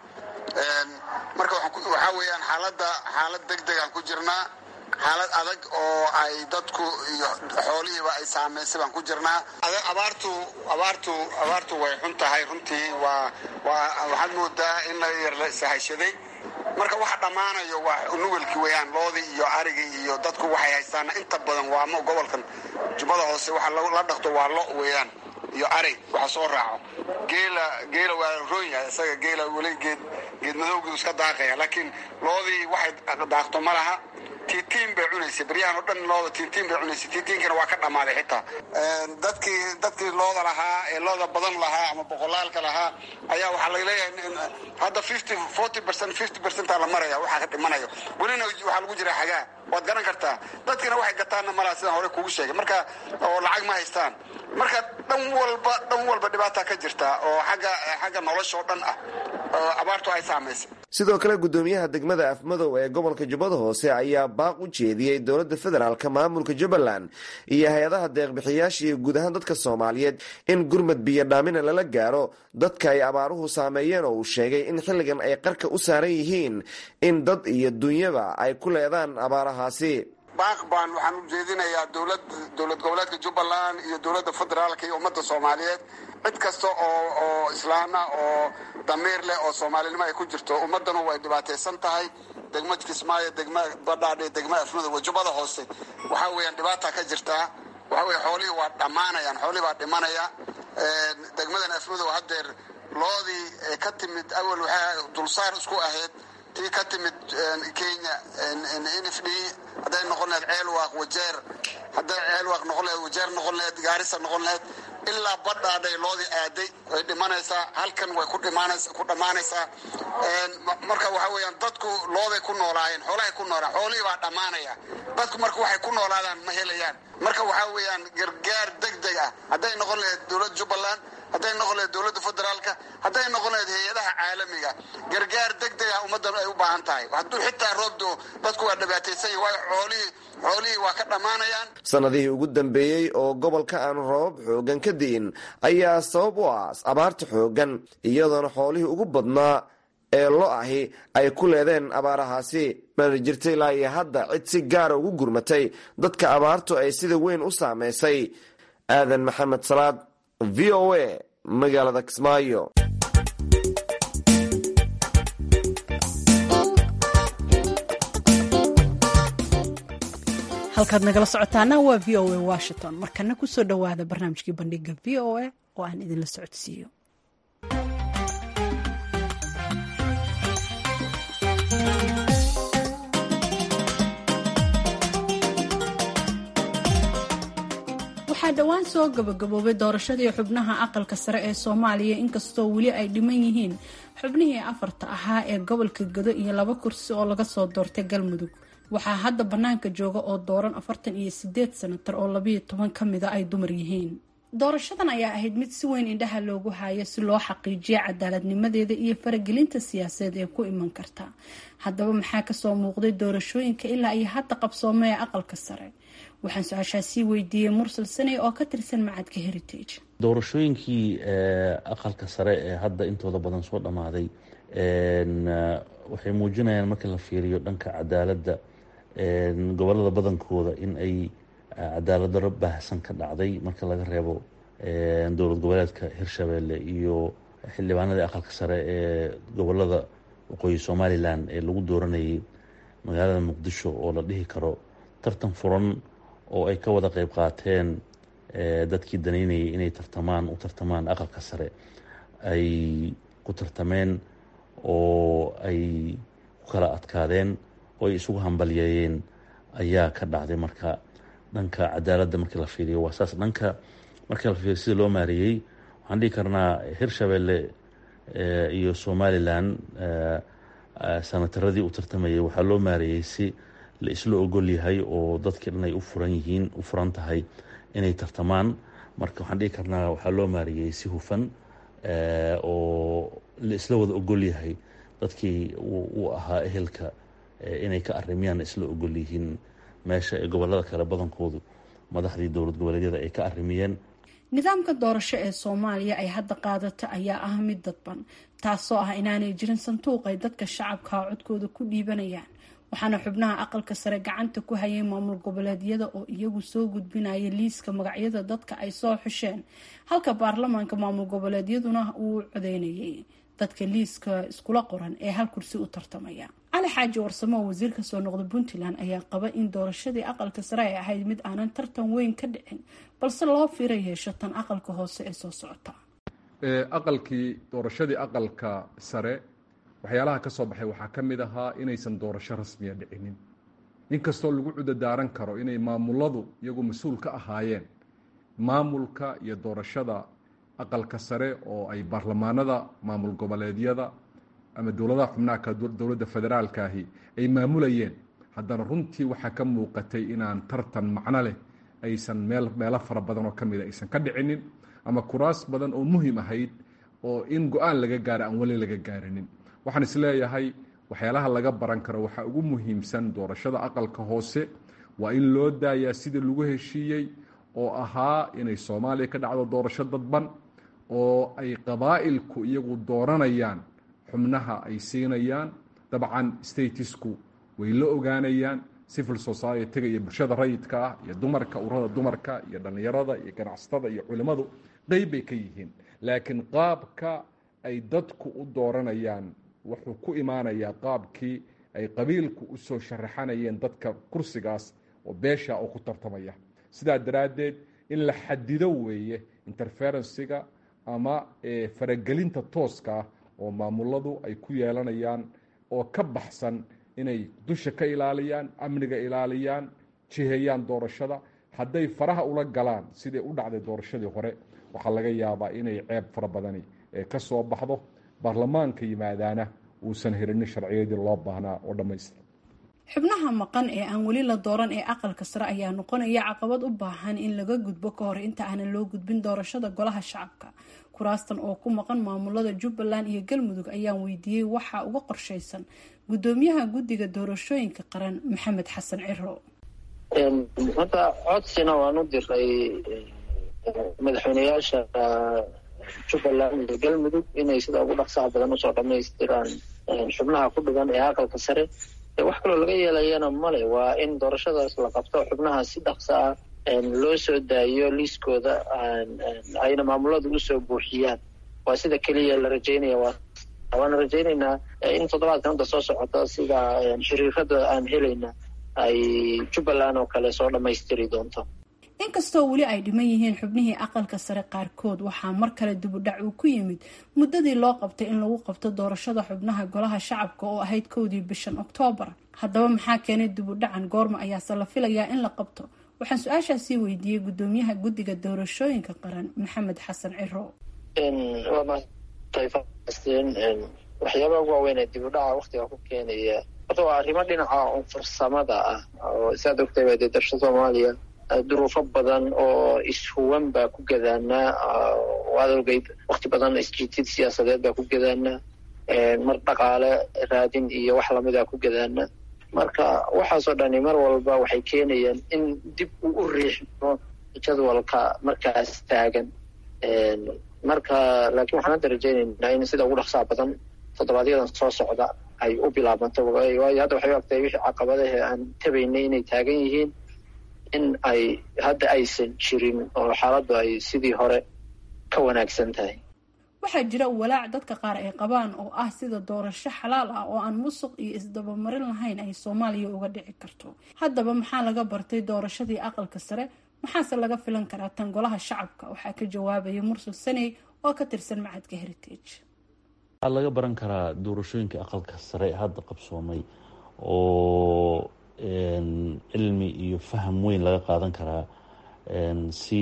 S2: marka waxaa weeyaan xaaladda xaalad deg degaan ku jirnaa xaalad adag oo ay dadku iyo xoolihiiba ay saamaysay baan ku jirnaa abaartu abaartu abaartu way xun tahay runtii waa waa waxaad moodaa in la yar la sahashaday marka waxa dhammaanayo waa nugelkii weeyaan loodii iyo arigii iyo dadku waxay haystaana inta badan waa ma gobolkan jubbada hoose waxa la dhaqto waa lo weeyaan iyo arig waxa soo raaco geela geela waa roon yahay isaga geela weli geed geed madowgii iska daaqaya laakiin loodii waxay daaqto ma laha tiitiin bay cunaysay baryahan oo dhan looda tiitiin bay cunaysay tiitiinkana waa ka dhammaaday xitaa dadkii dadkii looda lahaa ee looda badan lahaa ama boqolaalka lahaa ayaa waxaa laga leeyahay hadda fifty forty percent fifty percentaa la maraya waxaa ka dhimanayo welina waxaa lagu jira xagaa waad garan kartaa dadkina waxay gataanna malaha sidaan hore kugu sheegay marka oo lacag ma haystaan marka dhan walba dhan walba dhibaata ka jirta oo xagga xagga nolosha oo dhan ah oo abaartu ay saamaysay
S11: sidoo kale gudoomiyaha degmada afmadow ee gobolka jubbada hoose ayaa baaq u jeediyey dowladda federaalka maamulka jubbaland iyo hay-adaha deeqbixiyaasha iyo guud ahaan dadka soomaaliyeed in gurmad biyo dhaamina lala gaaro dadka ay abaaruhu saameeyeen oo uu sheegay in xilligan ay qarka u saaran yihiin in dad iyo dunyaba ay ku leedaan abaarahaasi
S2: baaq baan waxaan u jeedinayaa dowlad dowlad goboleedka jubbaland iyo dowladda federaalka iyo ummadda soomaaliyeed cid kasta oo oo islaana oo damiir leh oo soomaalinimo ay ku jirto ummaddanu way dhibaataysan tahay degma kismaayo degma badhaadhe degma afmada wajubada hoose waxaa weeyaan dhibaata ka jirtaa waxa weye xoolihii waa dhammaanayaan xoolihii baa dhimanaya degmadan afmadow haddeer loodii ka timid awal waxaa dulsaar isku ahayd tii ka timid kenya nf d hadday noqon lahayd ceelwaaq wajeer hadday ceelwaaq noqon lahayd wajeer noqon lahayd gaarisa noqon lahayd ilaa badhaadhay loodii aaday way dhimanaysaa halkan way ku dhammaanaysaa marka waxa weeyaan dadku looday ku noolaayeen xoolahay ku noolaan xoolihii baa dhammaanaya dadku marka waxay ku noolaadaan ma helayaan marka waxaa weeyaan gargaar deg deg ah hadday noqon lahayd dowladda jubbaland hadday noqon lahayd dowladda federaalka hadday noqon lahayd hay-adaha caalamiga gargaar deg deg ah ummaddan ay u baahan tahay hadduu xitaa roobdo dadku waa dhibaataysan yahi waayo xoolihii xoolihii waa ka dhammaanayaan
S11: sanadihii ugu dambeeyey oo gobolka aan roobab xoogan ka di'in ayaa sabab u ah abaarta xoogan iyadoona xoolihii ugu badnaa ee lo ahi ay ku leedeen abaarahaasi mana jirta ilaa iyo hadda cid si gaara ugu gurmatay dadka abaartu ay sida weyn u saameysay aadan maxamed salaad v o a magaalada kismaayo
S1: halkaad nagala socotaana waa v o a washington markana kusoo dhowaada barnaamijkii bandhiga v o a oo aan idinla socodsiiyo waxaa dhowaan soo gabagaboobay doorashadii xubnaha aqalka sare ee soomaaliya inkastoo weli ay dhiman yihiin xubnihii afarta ahaa ee gobolka gado iyo laba kursi oo laga soo doortay galmudug waxaa hadda bannaanka jooga oo dooran afartan iyo sideed sanatar oo labayo toban ka mida ay dumar yihiin doorashadan ayaa ahayd mid si weyn indhaha loogu haayo si loo xaqiijiyo cadaaladnimadeeda iyo faragelinta siyaasadeed ee ku iman karta haddaba maxaa kasoo muuqday doorashooyinka ilaa iyo hadda qabsoomee aqalka sare waxaan su-aashaa sii weydiiyey mursal saney oo ka tirsan macadka heritage
S13: doorashooyinkii aqalka sare ee hadda intooda badan soo dhammaaday waxay muujinayaan marka la fiiriyo dhanka cadaaladda gobolada badankooda in ay cadaalad daro baahsan ka dhacday marka laga reebo dowlad goboleedka hirshabeelle iyo xildhibaanadii aqalka sare ee gobolada waqooyi somalilan ee lagu dooranayay magaalada muqdisho oo la dhihi karo tartan furan oo ay ka wada qeyb qaateen dadkii danaynayay inay tartamaan u tartamaan aqalka sare ay ku tartameen oo ay ku kala adkaadeen oo ay isugu hambalyeeyeen ayaa ka dhacday marka dhanka cadaaladda markii la fiiriyo waa saas dhanka markii la fiiriyo sida loo maareeyey waxaan dhihi karnaa hirshabeelle iyo somalilan sanataradii u tartamayay waxaa loo maareeyey si la isla ogol yahay oo dadkii dhan ay u furan yihiin u furan tahay inay tartamaan marka waxaan dhihi karnaa waxaa loo maareeyey si hufan oo la isla wada ogol yahay dadkii uu ahaa ehelka inay ka arimiyaan isla ogol yihiin meesha ee gobolada kale badankoodu madaxdii dowlad goboleedyada ay ka arimiyeen
S1: nidaamka doorasho ee soomaaliya ay hadda qaadato ayaa ah mid dadban taasoo ah inaanay jirin sanduuq ay dadka shacabka codkooda ku dhiibanayaan waxaana xubnaha aqalka sare gacanta ku hayay maamul goboleedyada oo iyagu soo gudbinaya liiska magacyada dadka ay soo xusheen halka baarlamaanka maamul goboleedyaduna uu codeynayay dadka liiska iskula qoran ee hal kursi u tartamaya cali xaaji warsamo oo wasiir ka soo noqda puntland ayaa qaba in doorashadii aqalka sare ay ahayd mid aanan tartan weyn ka dhicin balse loo fira yeesho tan aqalka hoose ee soo socota
S14: aqalkii doorashadii aqalka sare waxyaalaha ka soo baxay waxaa ka mid ahaa inaysan doorasho rasmiya dhicinin inkastoo lagu cudadaaran karo inay maamuladu iyagu mas-uul ka ahaayeen maamulka iyo doorashada aqalka sare oo ay baarlamaanada maamul goboleedyada ama dowladaha xubnaha dowladda federaalkaahi ay maamulayeen haddana runtii waxaa ka muuqatay inaan tartan macno leh aysan meel meelo fara badan oo ka mida aysan ka dhicinin ama kuraas badan oo muhiim ahayd oo in go-aan laga gaara aan weli laga gaarinin waxaan isleeyahay waxyaalaha laga baran karo waxaa ugu muhiimsan doorashada aqalka hoose waa in loo daayaa sidii lagu heshiiyey oo ahaa inay soomaaliya ka dhacdo doorasho dadban oo ay qabaa'ilku iyagu dooranayaan xubnaha ay siinayaan dabcan statisku way la ogaanayaan civil society-ga iyo bulshada rayidka ah iyo dumarka urada dumarka iyo dhallinyarada iyo ganacsatada iyo culimmadu qeyb bay ka yihiin laakiin qaabka ay dadku u dooranayaan wuxuu ku imaanayaa qaabkii ay qabiilku u soo sharaxanayeen dadka kursigaas oo beesha oo ku tartamaya sidaa daraaddeed in la xadido weeye interferensiga ama faragelinta tooska ah oo maamuladu ay ku yeelanayaan oo ka baxsan inay dusha ka ilaaliyaan amniga ilaaliyaan jiheeyaan doorashada hadday faraha ula galaan sidai u dhacday doorashadii hore waxaa laga yaabaa inay ceeb fara badani ka soo baxdo baarlamaanka yimaadaana uusan helinin sharciyadii loo baahnaa oo dhammaystira
S1: xubnaha maqan ee aan weli la dooran ee aqalka sare ayaa noqonaya caqabad u baahan in laga gudbo ka hor inta aanan loo gudbin doorashada golaha shacabka kuraastan oo ku maqan maamulada jubbaland iyo galmudug ayaan weydiiyey waxaa uga qorshaysan gudoomiyaha guddiga doorashooyinka qaran maxamed xasan ciro
S3: hadda codsina waan u diray madaxweyneyaasha jubbaland iyo galmudug inay sida ugu dhaqsaha badan usoo dhamaystiraan xubnaha ku dhigan ee aqalka sare wax kaloo laga yeelayana male waa in doorashadaas la qabto xubnaha si dhaqsa ah loo soo daayo liiskooda ayna maamuladu usoo buuxiyaan waa sida keliya la rajeynaya waana rajeyneynaa in toddobaadkan hadda soo socota sida xiriirada aan helayna ay jubbaland oo kale soo dhammaystiri doonto
S1: inkastoo weli ay dhiman yihiin xubnihii aqalka sare qaarkood waxaa mar kale dibudhac uu ku yimid muddadii loo qabtay in lagu qabto doorashada xubnaha golaha shacabka oo ahayd kowdii bishan oktoobar haddaba maxaa keenay dibudhacan goorma ayaase la filayaa in la qabto waxaan su-aashaasii weydiiyey gudoomiyaha guddiga doorashooyinka qaran maxamed xasan ciro
S3: waxyaabaha ugu waaweyn ee dibudhaca waktiga ku keenaya horta waa arrimo dhinaca farsamada ah oo saad ogtay dee darsha soomaaliya duruufo badan oo ishuwan baa ku gadaanaa waad ogeyd wakti badan isjiitid siyaasadeed baa ku gadaanaa mar dhaqaale raadin iyo wax lamida ku gadaanaa marka waxaasoo dhani mar walba waxay keenayaan in dib uu u riixmo jadwalka markaas taagan marka laakiin waxaan hadda rajeyneynaa in sida ugu dhaqsaha badan toddobaadyada soo socda ay u bilaabanto waayo hadda waxay u agtahay wixii caqabadahe aan tabaynay inay taagan yihiin in ay hadda aysan jirin oo xaaladdu ay sidii hore ka wanaagsan tahay
S1: waxaa jira walaac dadka qaar ay qabaan oo ah sida doorasho xalaal ah oo aan musuq iyo isdabamarin lahayn ay soomaaliya uga dhici karto haddaba maxaa laga bartay doorashadii aqalka sare maxaase laga filan karaa tan golaha shacabka waxaa ka jawaabaya mursal saney oo ka tirsan macadka heritage
S13: waxaa laga baran karaa doorashooyinka aqalka sare hadda qabsoomay oo cilmi iyo faham weyn laga qaadan karaa si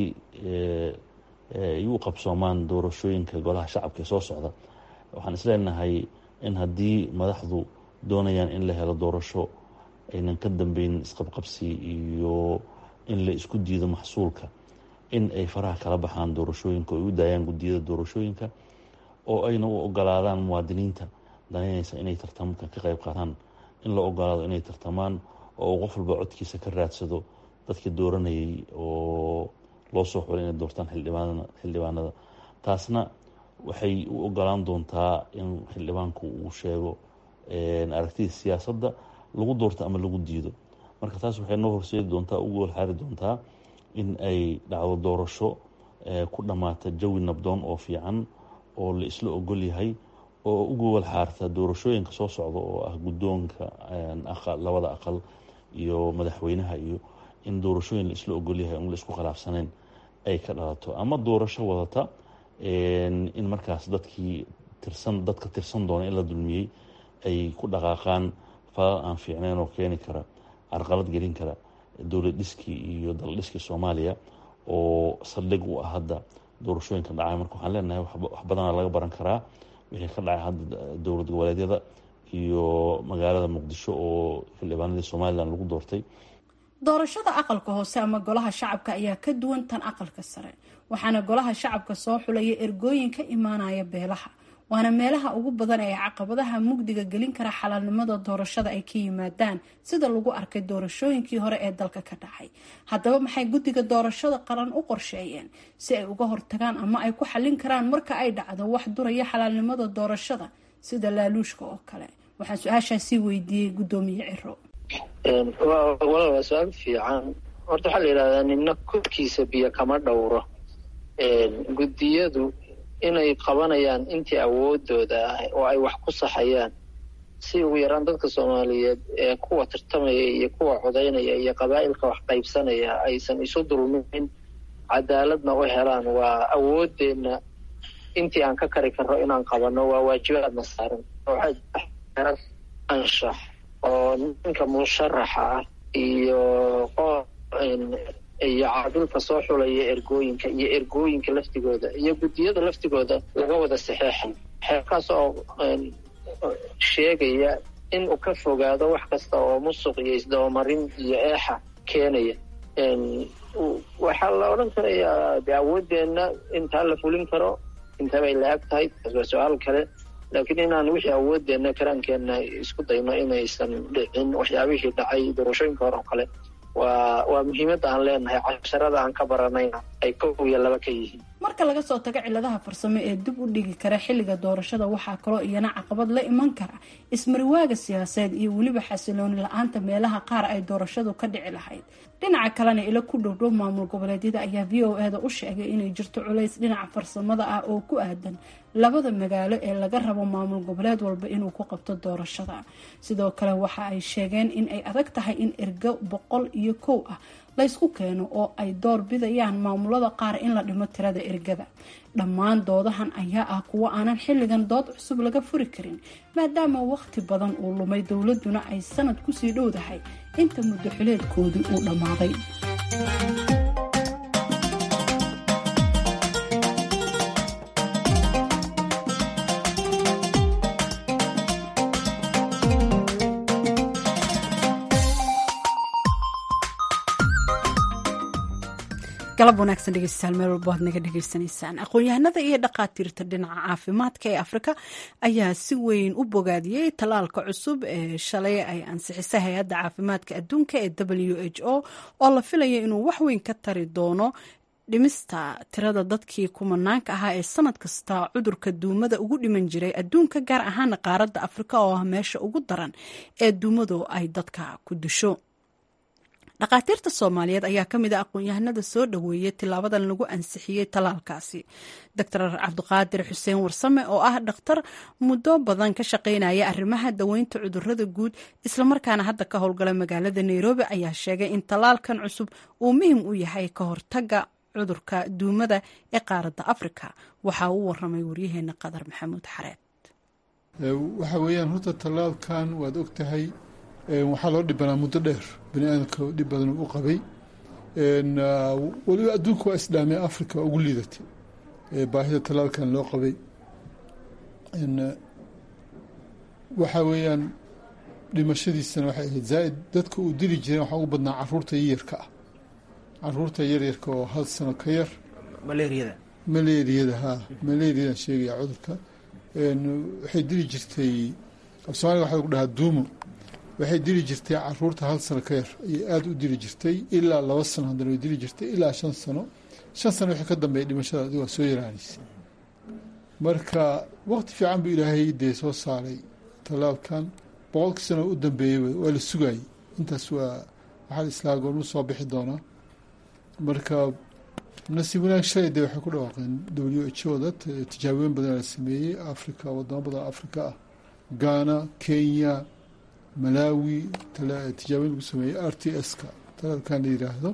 S13: ay u qabsoomaan doorashooyinka golaha shacabka ee soo socda waxaan isleenahay in haddii madaxdu doonayaan in la helo doorasho aynan ka dambeyn isqabqabsi iyo in la isku diido maxsuulka in ay faraha kala baxaan doorashooyinka oo ay u daayaan guddiyada doorashooyinka oo ayna u ogolaadaan muwaadiniinta danaynaysa inay tartamka ka qayb qaataan in la ogolaado inay tartamaan oo qof walba codkiisa ka raadsado dadka dooranayay oo loo soo xulay inay doortaan xildhibaanada taasna waxay u ogolaan doontaa in xildhibaanku uu sheego aragtida siyaasadda lagu doorto ama lagu diido marka taas waxay noo horseedi doontaa ugu walxaari doontaa in ay dhacdo doorasho ku dhammaata jawi nabdoon oo fiican oo la isla ogol yahay oo ugu walxaarta doorashooyinka soo socda oo ah guddoonka labada aqal iyo madaxweynaha iyo in doorashooyin la isla ogol yahay on la isku khilaafsanayn ay ka dhalato ama doorasho wadata in markaas dadkii tirsan dadka tirsan doona in la dulmiyey ay ku dhaqaaqaan falal aan fiicnayn oo keeni kara carqalad gelin kara dowlad dhiskii iyo dal dhiskii soomaaliya oo saldhig u ah hadda doorashooyinka dhacay marka waxaan leenahay wax badana laga baran karaa wixii ka dhacay hadda dowlad goboleedyada iyo magaalada muqdisho oo xildhibaanadii somalilan lagu doortay
S1: doorashada aqalka hoose ama golaha shacabka ayaa ka duwan tan aqalka sare waxaana golaha shacabka soo xulaya ergooyin ka imaanaya beelaha waana meelaha ugu badan ee caqabadaha mugdiga gelin kara xalaalnimada doorashada ay ka yimaadaan sida lagu arkay doorashooyinkii hore ee dalka ka dhacay haddaba maxay guddiga doorashada qaran u qorsheeyeen si ay uga hortagaan ama ay ku xallin karaan marka ay dhacdo wax duraya xalaalnimada doorashada sida laaluushka oo kale waxaan su-aashaasi weydiiyey guddoomiye ciro
S3: walaal waa su-aal fiican horta waxaa la yidhahdaa nina korkiisa biyo kama dhowro guddiyadu inay qabanayaan intii awoodooda ah oo ay wax ku saxayaan si ugu yaraan dadka soomaaliyeed ee kuwa tartamaya iyo kuwa codaynaya iyo qabaa'ilka wax qaybsanaya aysan isu dulmin cadaaladna u helaan waa awoodeenna intii aan ka kari karno inaan qabanno waa waajibaadna saaran waxaa anshax oo ninka musharaxa ah iyo iyo caadilka soo xulaya ergooyinka iyo ergooyinka laftigooda iyo guddiyada laftigooda laga wada saxeexay xeerkaas oo sheegaya in uu ka fogaado wax kasta oo musuq iyo isdabamarin iyo eexa keenaya waxaa la odhan karayaa de awoodeenna intaa la fulin karo intabay la-ag tahay taas waa su-aal kale laakiin inaan wixii awoodeenna karaankeenna isku dayno inaysan dhicin waxyaabihii dhacay doorashooyinka hore oo kale waa waa muhiimadda aan leenahay casharada aan ka baranayna ay kow iyo laba ka yihiin
S1: marka laga soo tago ciladaha farsamo ee dib u dhigi kara xilliga doorashada waxaa kaloo iyana caqabad la iman kara ismariwaaga siyaasadeed iyo weliba xasilooni la-aanta meelaha qaar ay doorashadu ka dhici lahayd dhinaca kalena ilo ku dhowdhow maamul goboleedyada ayaa v o e da u sheegay inay jirto culays dhinaca farsamada ah oo ku aadan labada magaalo ee laga rabo maamul goboleed walba inuu ku qabto doorashada sidoo kale waxa ay sheegeen in ay adag tahay in ergo boqol iyo kow ah laysku keeno oo ay door bidayaan maamulada qaar in la dhimo tirada ergada dhammaan doodahan ayaa ah kuwo aanan xilligan dood cusub laga furi karin maadaama waqti badan uu lumay dowladuna ay sanad kusii dhowdahay inta muddo xileedkoodii uu dhammaaday galab wanaagsan dhegeystayaal meel walba waad naga dhegeysanaysaan aqoon-yahanada iyo dhaqaatiirta dhinaca caafimaadka ee afrika ayaa si weyn u bogaadiyey tallaalka cusub ee shalay ay ansixisay hay-adda caafimaadka adduunka ee w h o oo la filayo inuu waxweyn ka tari doono dhimista tirada dadkii kumanaanka ahaa ee sanad kasta cudurka duumada ugu dhiman jiray adduunka gaar ahaana qaaradda afrika oo ah meesha ugu daran ee duumadu ay dadka ku disho dhakhaatiirta soomaaliyeed ayaa ka mid a aqoon-yahanada soo dhoweeyey tilaabadan lagu ansixiyey tallaalkaasi doctor cabdiqaadir xuseen warsame oo ah dhakhtar muddo badan ka shaqeynaya arrimaha daweynta cudurada guud islamarkaana hadda ka howlgala magaalada nairobi ayaa sheegay in tallaalkan cusub uu muhim u yahay ka hortaga cudurka duumada ee qaaradda afrika waxaa uu waramay waryaheena qadar maxamuud xareed
S15: waxa weeyaan horta tallaalkan waad ogtahay waxaa loo dhibanaa muddo dheer bani aadamka dhib badan u qabay weliba adduunka waa islaamiya africa ugu liidatay baahida tallaalkan loo qabay waxa weeyaan dhimashadiisana waxay ahayd zaaid dadka uu dili jireen waxaa ugu badnaa caruurta yaryarka ah caruurta yaryarka oo hal sano ka yar
S16: malaariyada
S15: malaariyada haa malaariyadan sheegaya cudurka waxay dili jirtay afsoomaaliga waxaa lagu dhahaa duumo waxay dili jirtay caruurta hal sano ka yar ayay aada u dili jirtay ilaa laba sano haddana way dili jirtay ilaa shan sano shan sano wixii ka dambeeya dhimashada adigo waa soo yaraanaysa marka waqti fiican buu ilaahay dee soo saaray tallaalkan boqolkii sano u dambeeyeyba waa la sugayay intaas waa waxaa la islaa goormu soo bixi doonaa marka nasiib wanaag shalay dee waxay ku dhawaaqeen w h o da tijaabooyin badan la sameeyey africa wadamo badan africa ah ghana kenya malawi tijaabooyin lagu sameeyey r t s-ka talaalkan la yiraahdo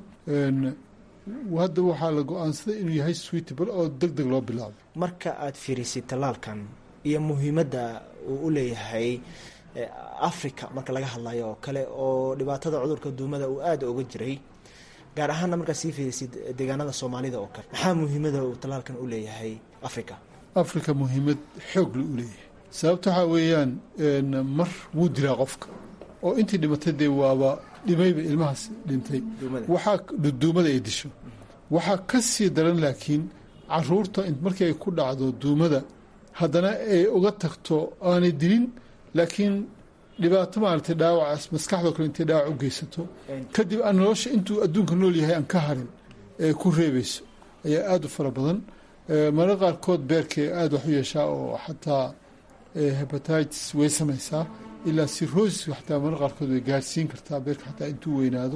S15: hadda waxaa la go-aansaday inuu yahay suitable oo deg deg loo bilaabay
S16: marka aada fiirisid tallaalkan iyo muhiimadda uu u leeyahay africa marka laga hadlayo oo kale oo dhibaatada cudurka duumada uu aada oga jiray gaar ahaanna markaad sii fiirisid deegaanada soomaalida oo kale maxaa muhiimada uu tallaalkan u leeyahay africa
S15: africa muhiimad xoog la u leeyahay sababta waxaa weeyaan mar wuu dilaa qofka oo intii dhimatay dee waaba dhimayba ilmahaas dhintay waxaa duumada ay disho waxaa ka sii daran laakiin caruurta markii ay ku dhacdo duumada haddana ay uga tagto aanay dilin laakiin dhibaato maaragtay dhaawacaas maskaxdoo kale intay dhaawac u geysato kadib aan nolosha intuu adduunka nool yahay aan ka harin ee ku reebayso ayaa aada u fara badan mararka qaarkood beerkay aada wax u yeeshaa oo xataa hebatitis way samaysaa ilaa sirosis xataa mararka qaarkood way gaarsiin kartaa beerka xataa intuu weynaado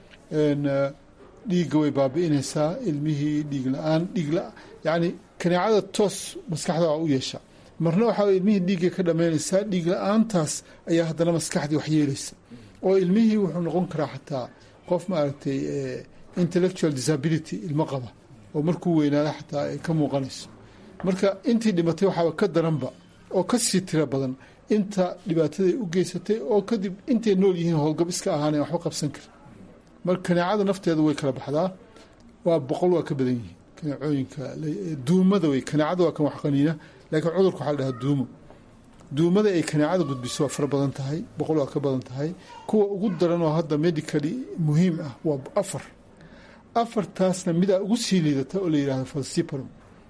S15: dhiigga way baabi'inaysaa ilmihii dhiig la-aan dhiig la yacni kaneecada toos maskaxda waa u yeesha marna waxaa ilmihii dhiiggay ka dhammaynaysaa dhiig la-aantaas ayaa haddana maskaxdii wax yeelaysa oo ilmihii wuxuu noqon karaa xataa qof maaragtay intellectual disability ilmo qaba oo markuu weynaada xataa ay ka muuqanayso marka intii dhimatay waxaaba ka daranba oo ka sii tiro badan inta dhibaataday u geysatay oo kadib intay nool yihiin howlgab iska ahaaneen waxba qabsan karin marka kaneecada nafteeda way kala baxdaa waa boqol waa ka badan yihiin kaneecooyinka duumada wey kaneecada waa kan wax qaniina laakiin cudurka waxaa la dhahaa duumo duumada ay kaneecada gudbiso waa fara badan tahay boqol waa ka badan tahay kuwa ugu daran oo hadda medically muhiim ah waa afar afartaasna midaa ugu sii liidata oo la yidhahdo falciparum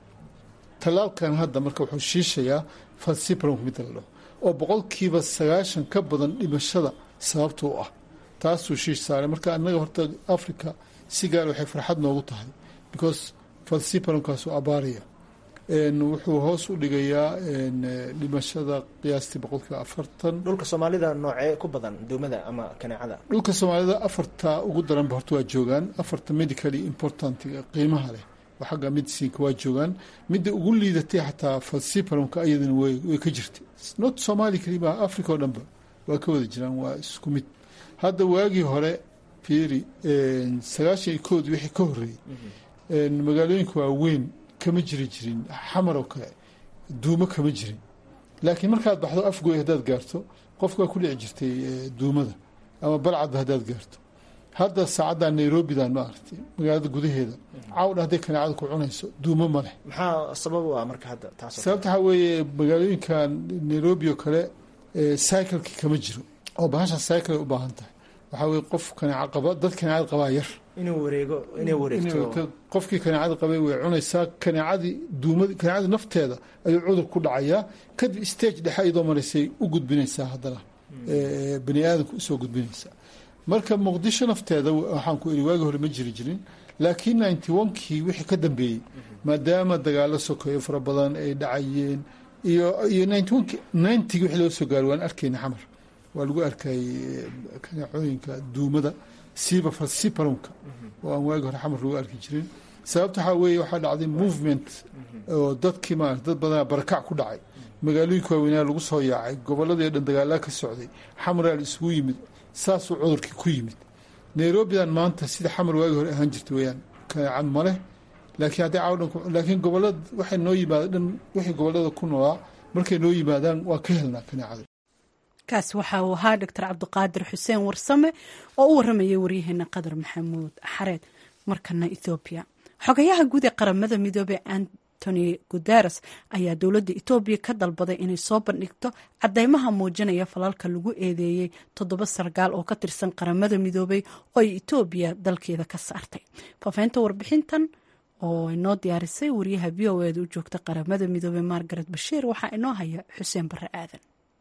S15: tallaalkan hadda marka wuxuu shiishayaa falciparum midda la dhaho oo boqolkiiba sagaashan ka badan dhimashada sababta u ah taasuu shiish saaray marka annaga horta africa si gaar waxay farxad noogu tahay because falciparumkaasuu abaaraya wuxuu hoos u dhigayaa dhimashada qiyaastii boqolkiiba afartan
S16: dhulka soomaalida noocee ku badan duumada ama kaneecada
S15: dhulka soomaalida afarta ugu daranba horta waa joogaan afarta medically importantiga qiimaha leh oo xagga medicinka waa joogaan midda ugu liidatay xataa falciparumka ayadana way ka jirtay not somaali kalimaa africa oo dhanba waa ka wada jiraan waa isku mid hadda waagii hore fiiri sagaashan iyo kood wixii ka horreeyey magaalooyinka waaweyn kama jiri jirin xamar oo kale duumo kama jirin laakiin markaad baxdo afgoy haddaad gaarto qofka waa ku dhici jirtay duumada ama balcadba haddaad gaarto hadda saacadda nairobidan ma aragtay magaalada gudaheeda cawdha hadday kaneecada ku cunayso duumo ma leh
S16: maxaa sabab u ah marka hadda taas
S15: sababta waxaa weeye magaalooyinkan nairobi oo kale cyclekii kama jiro oo bahasha cycle ay u baahan tahay waxaa weye qof kaneeca qaba dad kaneecada qabaa yar
S16: inuu wareego inay wareegto
S15: qofkii kaneecada qabay way cunaysaa kaneecadii duumad kaneecadii nafteeda ayuu cudur ku dhacayaa kadib stage dhexe iyadoo maraysay u gudbinaysaa haddana bani aadamka usoo gudbinaysaa marka muqdisho nafteeda waxaan ku iri waagi hore ma jiri jirin laakiin ninety onkii wixii ka dambeeyey maadaama dagaalo sokeeyo fara badan ay dhacayeen iyo iyo ninety onkii ninetygii wixii loo soo gaaray waan arkayna xamar waa lagu arkayay kaneecooyinka duumada siiba falciparumka oo aan waagi hore xamar lagu arki jirin sababta waxaa weeye waxaa dhacday movement oo dadkii maarata dad badanaa barakac ku dhacay magaalooyinka waaweynaa lagu soo yaacay gobolladii dhan dagaalaa ka socday xamraa la isugu yimid saasuu cudurkii ku yimid nairobidan maanta sida xamar waagi hore ahaan jirta weyaan kaneecan ma leh laakiin hadday cawdhan laakiin gobolada waxay noo yimaada dhan wixii gobollada ku noolaa markay noo yimaadaan waa ka helnaa kaneecada
S1: kaas waxa uu ahaa doctor cabdiqaadir xuseen warsame oo u waramayay waryaheena qadar maxamuud xareed markana ethoobiya xogayaha guud ee qaramada midoobey antony guteres ayaa dowladda etoobiya ka dalbaday inay soo bandhigto cadeymaha muujinaya falalka lagu eedeeyey toddoba sargaal oo ka tirsan qaramada midoobey oo ay etoobiya dalkeeda ka saartay faafaynta warbixintan oo inoo diyaarisay wariyaha v o eeda u joogta qaramada midoobey margaret bashiir waxaa inoo haya xuseen barre aadan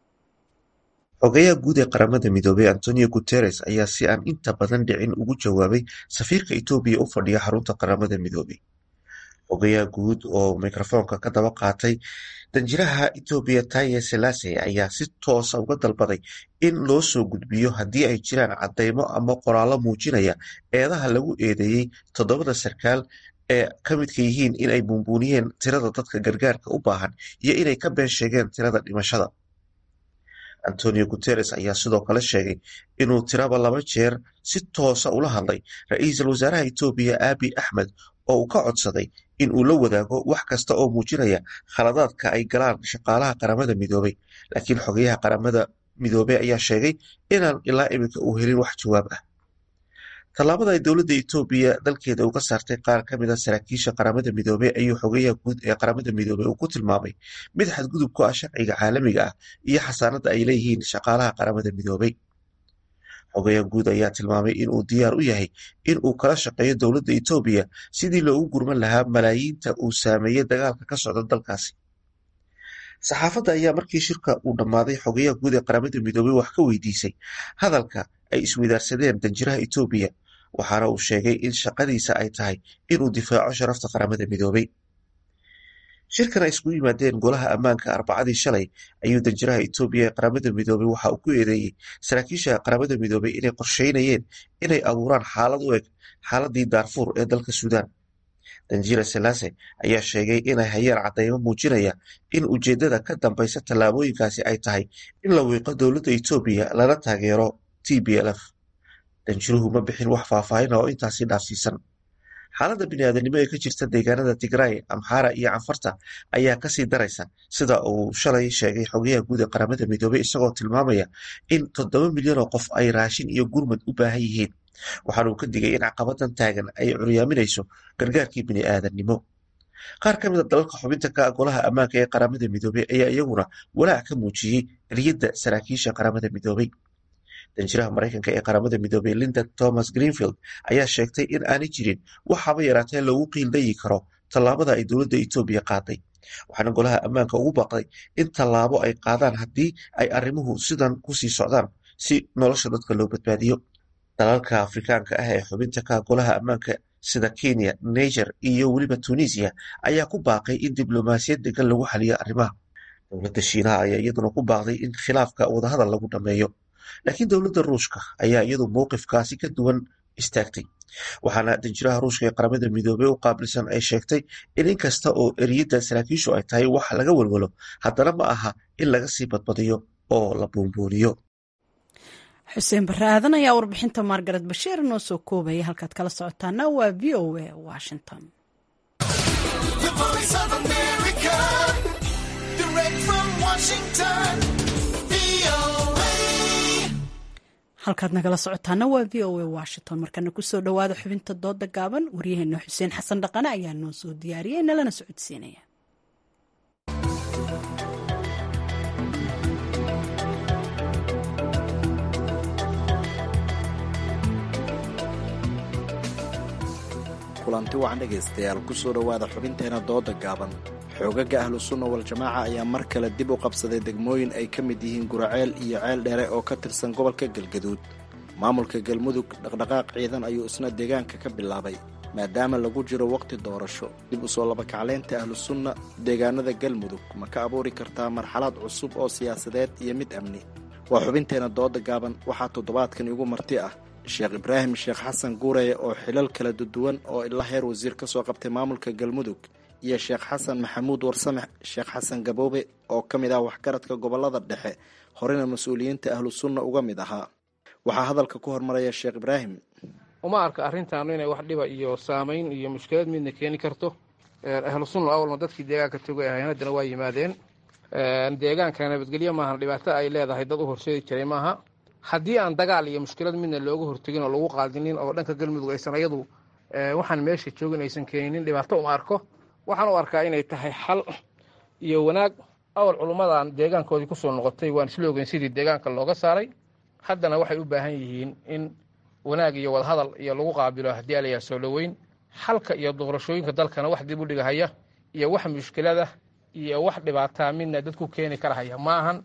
S17: xogayaha guud ee qaramada midoobey antonio guteres ayaa si aan inta badan dhicin ugu jawaabay safiirka etoobiya u fadhiya xarunta qaramada midoobey xogayaha guud oo mikrofoonka ka daba qaatay danjiraha etoobiya taye selase ayaa si toosa uga dalbaday in loo soo gudbiyo haddii ay jiraan cadeymo ama qoraallo muujinaya eedaha lagu eedeeyey toddobada sarkaal ee ka midka yihiin in ay buunbuuniyeen tirada dadka gargaarka u baahan iyo inay ka been sheegeen tirada dhimashada antonio guteres ayaa sidoo kale sheegay inuu tiraba laba jeer si toosa ula hadlay ra-iisul wasaaraha etoobiya abi axmed oo uu ka codsaday in uu la wadaago wax kasta oo muujinaya khaladaadka ay galaan shaqaalaha qaramada midoobey laakiin xogayaha qaramada midoobey ayaa sheegay inaan ilaa iminka uu helin wax jawaab ah tallaabada ay dowladda etoobiya dalkeeda uga saartay qaar ka mid a saraakiisha qaramada midoobey ayuu xogayaha guud ee qaramada midoobey uu ku tilmaamay mid xadgudub ku ah sharciga caalamiga ah iyo xasaanada ay leeyihiin shaqaalaha qaramada midoobey xogayaha guud ayaa tilmaamay in uu diyaar u yahay in uu kala shaqeeyo dowladda etoobiya sidii loogu gurman lahaa malaayiinta uu saameeyey dagaalka ka socda dalkaasi saxaafadda ayaa markii shirka uu dhammaaday xogayaha guud ee qaramada midoobey wax ka weydiisay hadalka ay iswadaarsadeen danjiraha etoobiya waxaana uu sheegay in shaqadiisa ay tahay inuu difaaco sharafta qaramada midoobey shirkan ay iskugu yimaadeen golaha ammaanka arbacadii shalay ayuu danjiraha etoobiya ee qaramada midoobey waxa uu ku eedeeyey saraakiisha qaramada midoobey inay qorsheynayeen inay abuuraan xaalad u eg xaaladii daarfuur ee dalka suudaan danjira selase ayaa sheegay inay hayaan cadeymo muujinaya in ujeedada ka dambeysa tallaabooyinkaasi ay tahay in la wiiqo dowladda etoobiya lana taageero t b l f danjiruhu ma bixin wax faahfaahina oo intaasi dhaafsiisan xaaladda biniaadanimo ee ka jirta deegaanada tigray amxaara iyo canfarta ayaa kasii daraysa sida uu shalay sheegay xogayaha guud ee qaramada midoobey isagoo tilmaamaya in toddoba milyan oo qof ay raashin iyo gurmad u baahan yihiin waxaana uu ka digay in caqabadan taagan ay curyaaminayso gargaarkii bini'aadanimo qaar ka mida dalalka xubinta ka golaha ammaanka ee qaramada midoobey ayaa iyaguna walaac ka muujiyey eriyadda saraakiisha qaramada midoobey danjiraha maraykanka ee qaramada midoobey linda thomas greenfield ayaa sheegtay in aanay jirin wax haba yaraatee loogu qiildayi karo tallaabada ay dowladda etoobiya qaaday waxaana golaha ammaanka ugu baaqday in tallaabo ay qaadaan haddii ay arrimuhu sidan kusii socdaan si nolosha dadka loo badbaadiyo dalalka afrikaanka ah ee xubinta ka golaha ammaanka sida kenya niger iyo weliba tunisia ayaa ku baaqay in diblomaasiyad degan lagu xaliyo arrimaha dowladda shiinaha ayaa iyaduna ku baaqday in khilaafka wadahadal lagu dhammeeyo laakiin dowladda ruushka ayaa iyadu mowqifkaasi ka duwan istaagtay waxaana danjiraha ruushka ee qaramada midoobey u qaabilsan ay sheegtay in inkasta oo eriyadda saraakiishu ay tahay wax laga walwalo haddana ma aha in laga sii badbadiyo oo la buunbuuniyo
S1: xuseen barre aadan ayaa warbixinta margaret bashiir noo soo koobaya halkaad kala socotaana waa v o a washington halkaad nagala socotaana waa v o a washington markana kusoo dhowaada xubinta dooda gaaban waryaheena xuseen xasan dhaqane ayaa noo soo diyaariyay nalana socodsiinaya
S18: kulanti wacan dhegaystayaal kusoo dhowaada xubinteena dooda gaaban xoogaga ahlu sunna wal-jamaaca ayaa mar kale dib u qabsaday degmooyin ay ka mid yihiin guraceel iyo ceel dheere oo ka tirsan gobolka galgaduud maamulka galmudug dhaqdhaqaaq ciidan ayuu isna deegaanka ka bilaabay maadaama lagu jiro waqti doorasho dib usoo labakacleynta ahlu sunna deegaanada galmudug ma ka abuuri kartaa marxalad cusub oo siyaasadeed iyo mid amni waa xubinteena dooda gaaban waxaa toddobaadkan igu marti ah sheekh ibraahim sheekh xasan guureye oo xilal kala duduwan oo ilaa heer wasiir ka soo qabtay maamulka galmudug iyo sheekh xasan maxamuud warsame sheekh xasan gaboobe oo ka mid ah waxgaradka gobolada dhexe horena mas-uuliyiinta ahlu sunna uga mid ahaa waxaa hadalka ku hormaraya sheekh ibraahim
S19: uma arka arrintaanu inay wax dhiba iyo saamayn iyo mushkilad midna keeni karto ahlu sunna awalna dadkii deegaanka togay ahayn haddana waa yimaadeen deegaanka nabadgelyo maahan dhibaato ay leedahay dad u horseedi jiray maaha haddii aan dagaal iyo mushkilad midna looga hortegin oo lagu qaadinin oo dhanka galmudug aysan ayadu waxaan meesha joogin aysan keeninin dhibaato uma arko waxaan u arkaa inay tahay xal iyo wanaag awal culummadan deegaankoodii kusoo noqotay waan isla ogeyn sidii deegaanka looga saaray haddana waxay u baahan yihiin in wanaag iyo wadahadal iyo lagu qaabilo haddii alayaa soo dhoweyn xalka iyo doorashooyinka dalkana wax dib u dhigahaya iyo wax mushkilada iyo wax dhibaataa midna dadku keeni karahaya ma ahan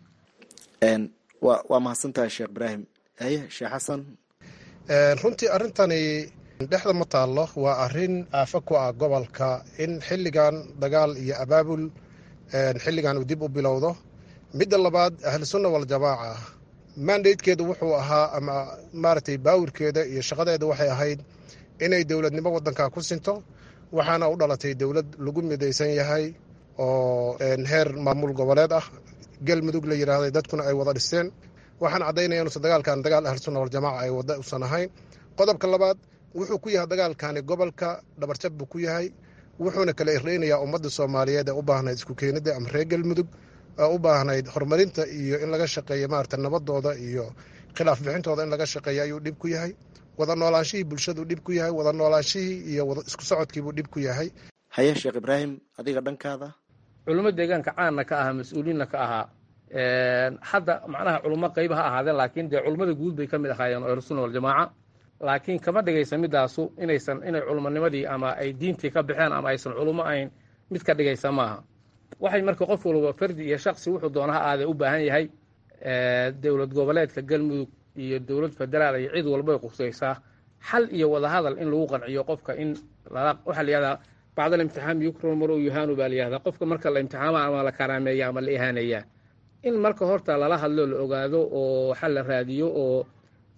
S18: waa mahadsantahay sheekh ibraahim haye sheekh xasan
S20: runtii arrintani dhexda ma taallo waa arrin aafo ku ah gobolka in xilligan dagaal iyo abaabul xilligan uu dib u bilowdo midda labaad ahlusunna waljamaaca mandatekeedu wuxuu ahaa ama maaragtay baawirkeeda iyo shaqadeeda waxay ahayd inay dowladnimo waddanka ku sinto waxaana u dhalatay dowlad lagu midaysan yahay oo heer maamul goboleed ah galmudug la yidhaahday dadkuna ay wada dhisteen waxaan caddaynaya inuusan dagaalkan dagaal ahlusunna waljamaaca ay wada usan ahayn qodobka labaad wuxuu ku yahay dagaalkani gobolka dhabarjab buu ku yahay wuxuuna kala ireynayaa ummadda soomaaliyeed ee u baahnayd isku keenidda ama reer galmudug ee u baahnayd horumarinta iyo in laga shaqeeyo maarata nabadooda iyo khilaaf bixintooda in laga shaqeeyo ayuu dhib ku yahay wada noolaanshihii bulshaduu dhib ku yahay wada noolaanshihii iyo isku socodkiibuu dhib ku yahay
S18: haye sheekh ibraahim adiga dhankaada
S19: culummo deegaanka caanna ka ahaa mas-uuliinna ka ahaa hadda macnaha culummo qayba ha ahaadeen laakiin dee culummada guud bay ka mid ahaayeen oo ahlusunna waljamaaca laakiin kama dhigaysa midaasu inaysan inay culumonimadii ama ay diintii ka baxeen ama aysan culummo ahayn mid ka dhigaysa maaha waxay marka qof walba fardi iyo shaksi wuxuu doona ha aadee u baahan yahay dowlad goboleedka galmudug iyo dowlad federaal iyo cid walbay qusaysaa xal iyo wadahadal in lagu qanciyo qofka in waxaa la yihahdaa bacdal imtixaan yukron maro yuhaanu baa la yihahdaa qofka marka la imtixaama ama la karaameeya ama la ihaaneeyaa in marka horta lala hadlo la ogaado oo xal la raadiyo oo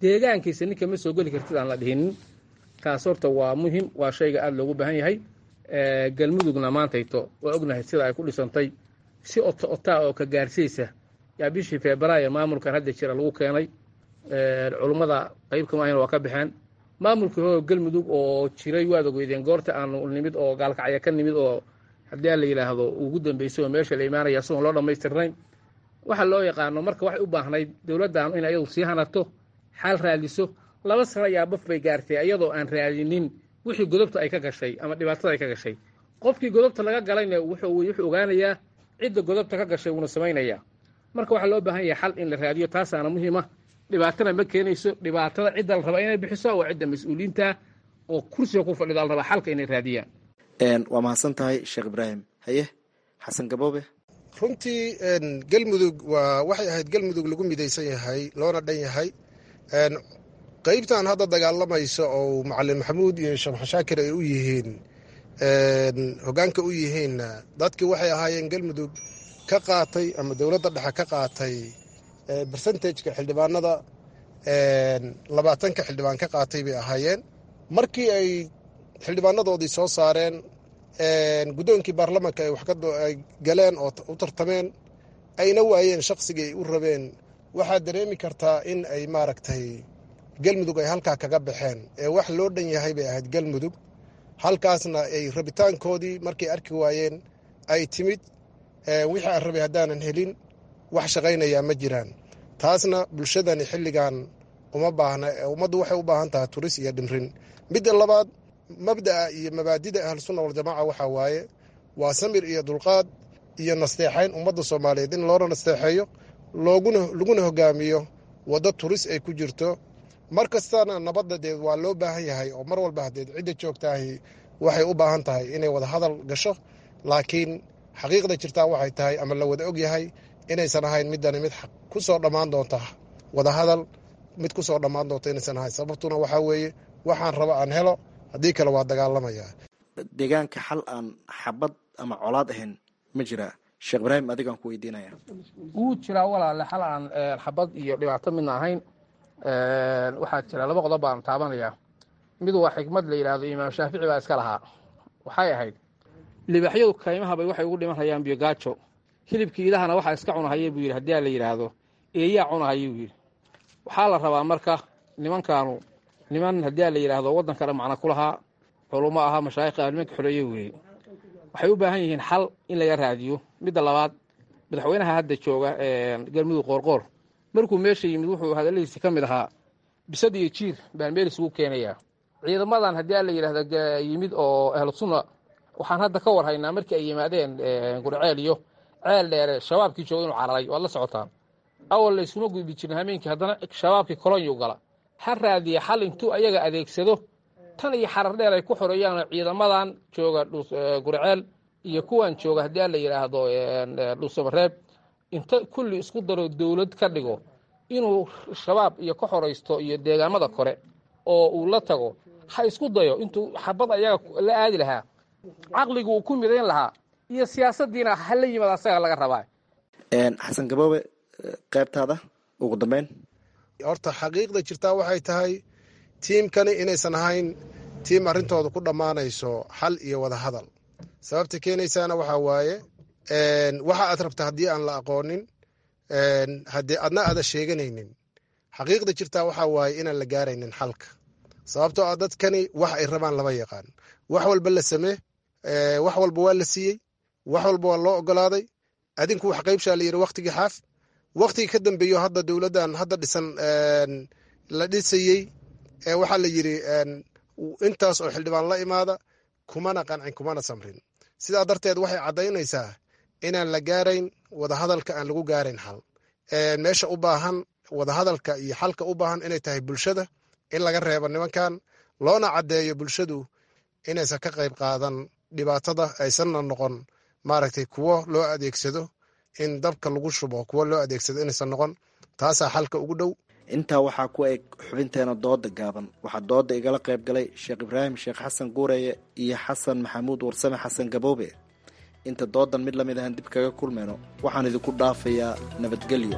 S19: deegaankiisa ninka ma soo geli kartid aan la dhihinin taas horta waa muhim waa shayga aada loogu baahan yahay galmudugna maantayto waa ognahay sida ay ku dhisantay si ota otaa oo ka gaarsiisa yaa bishii febraayo maamulkan hadda jira lagu keenay culummada qayb kama ahayn waa ka baxeen maamulkii hoo galmudug oo jiray waad ogeydeen goorta aanu nimid oo gaalkacya ka nimid oo haddii aan la yidhaahdo ugu dambeysay oo meesha la imaanaya isagoon loo dhammaystirnayn waxa loo yaqaano marka waxay u baahnayd dowladdan in ayadu sii hanato xaal raadiso laba sano ayaa baf bay gaartay iyadoo aan raadinin wixii godobta ay ka gashay ama dhibaatada ay ka gashay qofkii godobta laga galayna wuxuu ogaanayaa cidda godobta ka gashay wuuna samaynayaa marka waxaa loo baahan yahay xal in la raadiyo taasaana muhiima dhibaatana ma keenayso dhibaatada cidda la rabaa inay bixiso waa cidda mas-uuliyiinta oo kursiga ku fadhida la rabaa xalka inay raadiyaan
S18: waa mahadsan tahay sheekh ibraahim haye xasan gaboobe
S20: runtii galmudug waa waxay ahayd galmudug lagu midaysan yahay loona dhan yahay qaybtan hadda dagaalamaysa oo macalin maxamuud iyo sheekh xashaakir ay u yihiin hogaanka u yihiinna dadkii waxay ahaayeen galmudug ka qaatay ama dowladda dhexe ka qaatay bersentageka xildhibaanada labaatanka xildhibaan ka qaatay bay ahaayeen markii ay xildhibaanadoodii soo saareen guddoonkii baarlamanka ay wax ay galeen oo u tartameen ayna waayeen shaqsigii ay u rabeen waxaad dareemi kartaa in ay maaragtay galmudug ay halkaa kaga baxeen ee wax loo dhan yahay bay ahayd galmudug halkaasna ay rabitaankoodii markay arki waayeen ay timid wixii aan rabay haddaanan helin wax shaqaynayaa ma jiraan taasna bulshadani xilligan uma baahna ummaddu waxay u baahan tahay turis iyo dhimrin midda labaad mabda'a iyo mabaadida ahlusunna waljamaaca waxaa waaye waa samir iyo dulqaad iyo nasteexayn ummadda soomaaliyeed in loona nasteexeeyo looguna laguna hogaamiyo waddo turis ay ku jirto mar kastana nabadda deed waa loo baahan yahay oo mar walba hadeed cidda joogtaahi waxay u baahan tahay inay wada hadal gasho laakiin xaqiiqda jirtaa waxay tahay ama la wada og yahay inaysan ahayn midani mid ku soo dhammaan doonta wada hadal mid ku soo dhammaan doonta inaysan ahayn sababtuna waxaa weeye waxaan raba aan helo haddii kale waa dagaalamaya
S18: deegaanka xal aan xabad ama colaad ahayn ma jiraa sheekh ibraahim adigaan ku weydiinaya
S19: wuu jiraa walaale xal aan xabad iyo dhibaato midna ahayn waxaa jira laba qodob baan taabanayaa mid waa xikmad la yidhaahdo imaam shaafici baa iska lahaa waxay ahayd libaxyadu kaymahabay waxay ugu dhimanayaan biyogaajo hilibkii idahana waxaa iska cunahaya buu yidhi haddii a la yidhaahdo eeyaa cunahayuu yidhi waxaa la rabaa marka nimankaanu niman haddii a la yidhaahdo waddankana macna ku lahaa culummo ahaa mashaayikha nimanka xoreeye weeye waxay u baahan yihiin xal in laga raadiyo midda labaad madaxweynaha hadda jooga galmudug qoorqoor markuu meesha yimid wuxuu hadalladiisi ka mid ahaa bisad iyo jiir baan meel isugu keenayaa ciidamadan haddii a la yidhahdo yimid oo ahlu sunna waxaan hadda ka war haynaa markii ay yimaadeen gurceel iyo ceel dheere shabaabkii jooga inuu cararay waad la socotaan awal la iskuma gudbi jirin hameenkii haddana shabaabkii kolonyu gala ha raadiya xal intuu ayaga adeegsado tan iyo xarar dheer ay ku xoreeyaan ciidamadan jooga gurceel iyo kuwan jooga haddii a la yidhaahdo dhuusamareeb inta kulli isku daro dowlad ka dhigo inuu shabaab iyo ka xoraysto iyo deegaamada kore oo uu la tago ha isku dayo intuu xabad ayaga la aadi lahaa caqligu uu ku midayn lahaa iyo siyaasadiina hala yimid asaga laga rabaa
S18: xasan gaboobe qaybtaada ugu dambeyn
S20: horta xaqiiqda jirtaa waxay tahay tiimkani inaysan ahayn tiim arrintooda ku dhammaanayso xal iyo wada hadal sababta keenaysaana waxaa waaye waxa aad rabta haddii aan la aqoonin haddii adna aada sheeganaynin xaqiiqda jirtaa waxaa waaye inaan la gaaraynin xalka sababtoo ah dadkani wax ay rabaan lama yaqaan wax walba la samee wax walba waa la siiyey wax walba waa loo ogolaaday adinku wax qaybshaa la yidhi waktigii xaaf waktigii ka dambeeyo hadda dowladdan hadda dhisan la dhisayey waxaa la yidhi intaas oo xildhibaan la imaada kumana qancin kumana samrin sidaa darteed waxay caddaynaysaa inaan la gaarayn wadahadalka aan lagu gaarayn xal meesha u baahan wadahadalka iyo xalka u baahan inay tahay bulshada in laga reebo nimankan loona caddeeyo bulshadu inaysan ka qayb qaadan dhibaatada aysanna noqon maaragtay kuwo loo adeegsado in dabka lagu shubo kuwo loo adeegsado inaysan noqon taasaa xalka ugu dhow
S18: intaa waxaa ku eg xubinteena dooda gaaban waxaa dooda igala qayb galay sheekh ibraahim sheekh xasan guureye iyo xasan maxamuud warsame xasan gaboobe inta doodan mid lamid ahaan dib kaga kulmayno waxaan idinku dhaafayaa nabadgelyo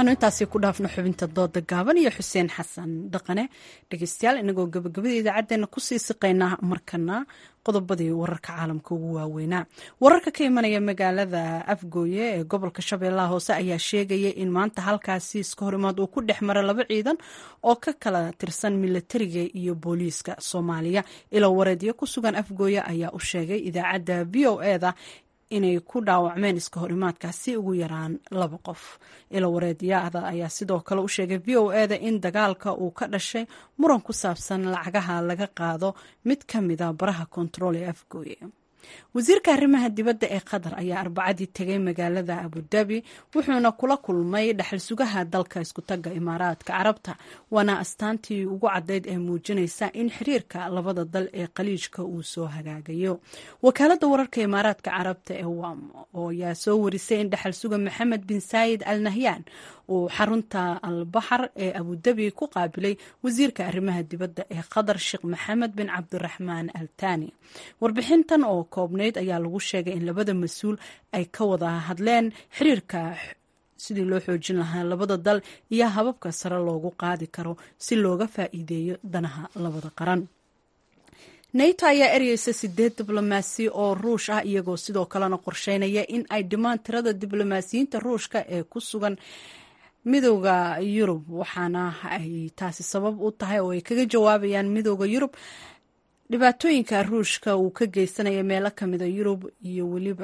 S1: aanu intaasi ku dhaafno xubinta dooda gaaban iyo xuseen xasan dhaqane dhegeystayaal inagoo gabagabada idaacadeena kusii siqaynaa markana qodobadii wararka caalamka ugu waaweynaa wararka ka imanaya magaalada afgooye ee gobolka shabeellaha hoose ayaa sheegaya in maanta halkaasi iska horimaad uu ku dhex mara laba ciidan oo ka kala tirsan milatariga iyo booliiska soomaaliya ilo wareedyo ku sugan afgooye ayaa u sheegay idaacadda v o eda inay ku dhaawacmeen iska horimaadkaasi ugu yaraan laba qof ilo wareedyaada ayaa sidoo kale u sheegay v o eda in dagaalka uu ka dhashay muran ku saabsan lacagaha laga qaado mid ka mida baraha kontarool ee afgooye wasiirka arrimaha dibadda ee qatar ayaa arbacadii tegay magaalada abudabi wuxuuna kula kulmay dhaxal sugaha dalka iskutaga imaaraadka carabta waana astaantii ugu caddayd ee muujinaysa in xiriirka labada dal ee qaliijka uu soo hagaagayo wakaalada wararka imaaraadka carabta ee wam oo ayaa soo warisay in dhaxal suga maxamed bin saayid al nahyaan uu xarunta albaxar ee abudabi ku qaabilay wasiirka arrimaha dibadda ee qatar sheekh maxamed bin cabdiraxmaan al tani warbixintan oo koobnayd ayaa lagu sheegay in labada mas-uul ay ka wada hadleen xiriirka sidii loo xoojin lahaa labada dal iyo hababka sare loogu qaadi karo si looga faa'iideeyo danaha labada qaran nato ayaa ereyeysa sideed diblomaasi oo ruush ah iyagoo sidoo kalena qorsheynaya in ay dhimaan tirada diblomaasiyiinta ruushka ee ku sugan midooda yurub waxaana ay taasi sabab u tahay oo ay kaga jawaabayaan midooda yurub dhibaatooyinka ruushka uu ka geysanaya meelo kamida yurub iyo weliba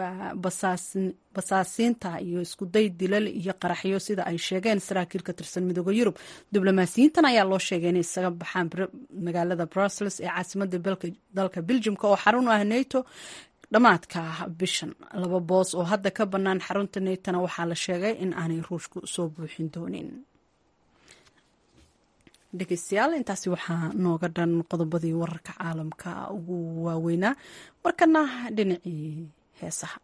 S1: basaasiinta iyo iskuday dilal iyo qaraxyo sida ay sheegeen saraakiil ka tirsan midooda yurub diblomaasiyiintan ayaa loo sheegay inay isaga baxaan magaalada brussels ee caasimada dalka beljimka oo xarun u ah nato dhammaadka bishan laba boos oo hadda ka bannaan xarunta natona waxaa la sheegay in aanay ruushku soo buuxin doonin dhegeystayaal intaasi waxaa nooga dhan qodobadii wararka caalamka ugu waaweynaa markana dhinacii heesaha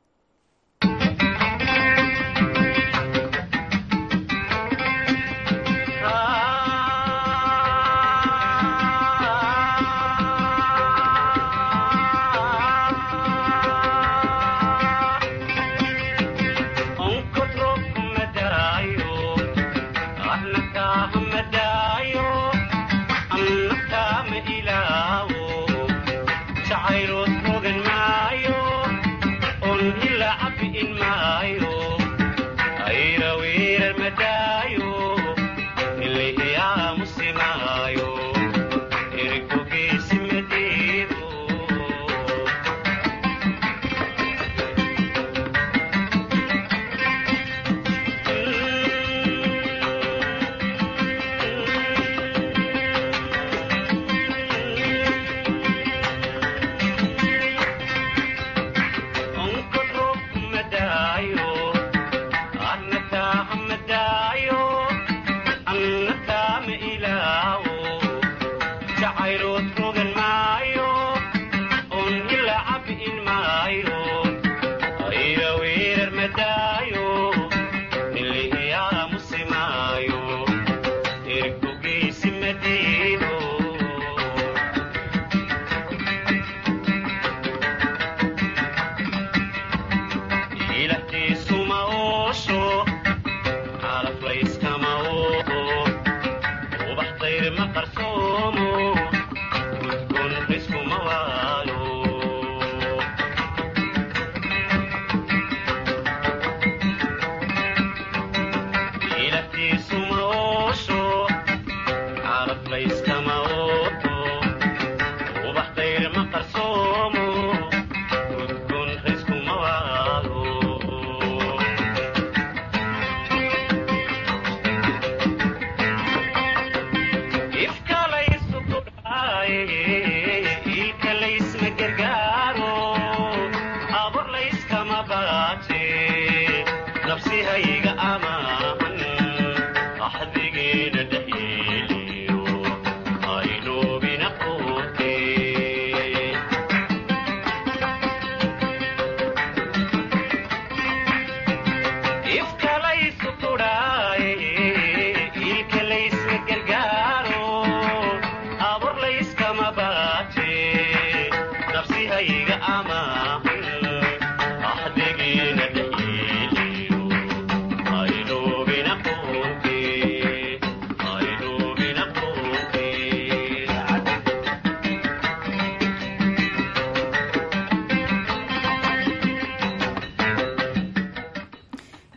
S21: ama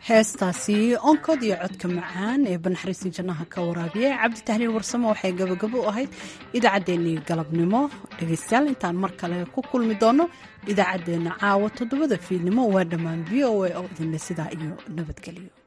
S1: heestaasi onkod iyo codka macaan ee banaxariistii jannaha ka waraabiya cabdi tahliil warsamo waxay gabagabo u ahayd idaacaddeenii galabnimo dhegaystayaal intaan mar kale ku kulmi doono idaacaddeenna caawa toddobada fiidnimo waa dhammaan v o a oo idinle sidaa iyo nabadgelyo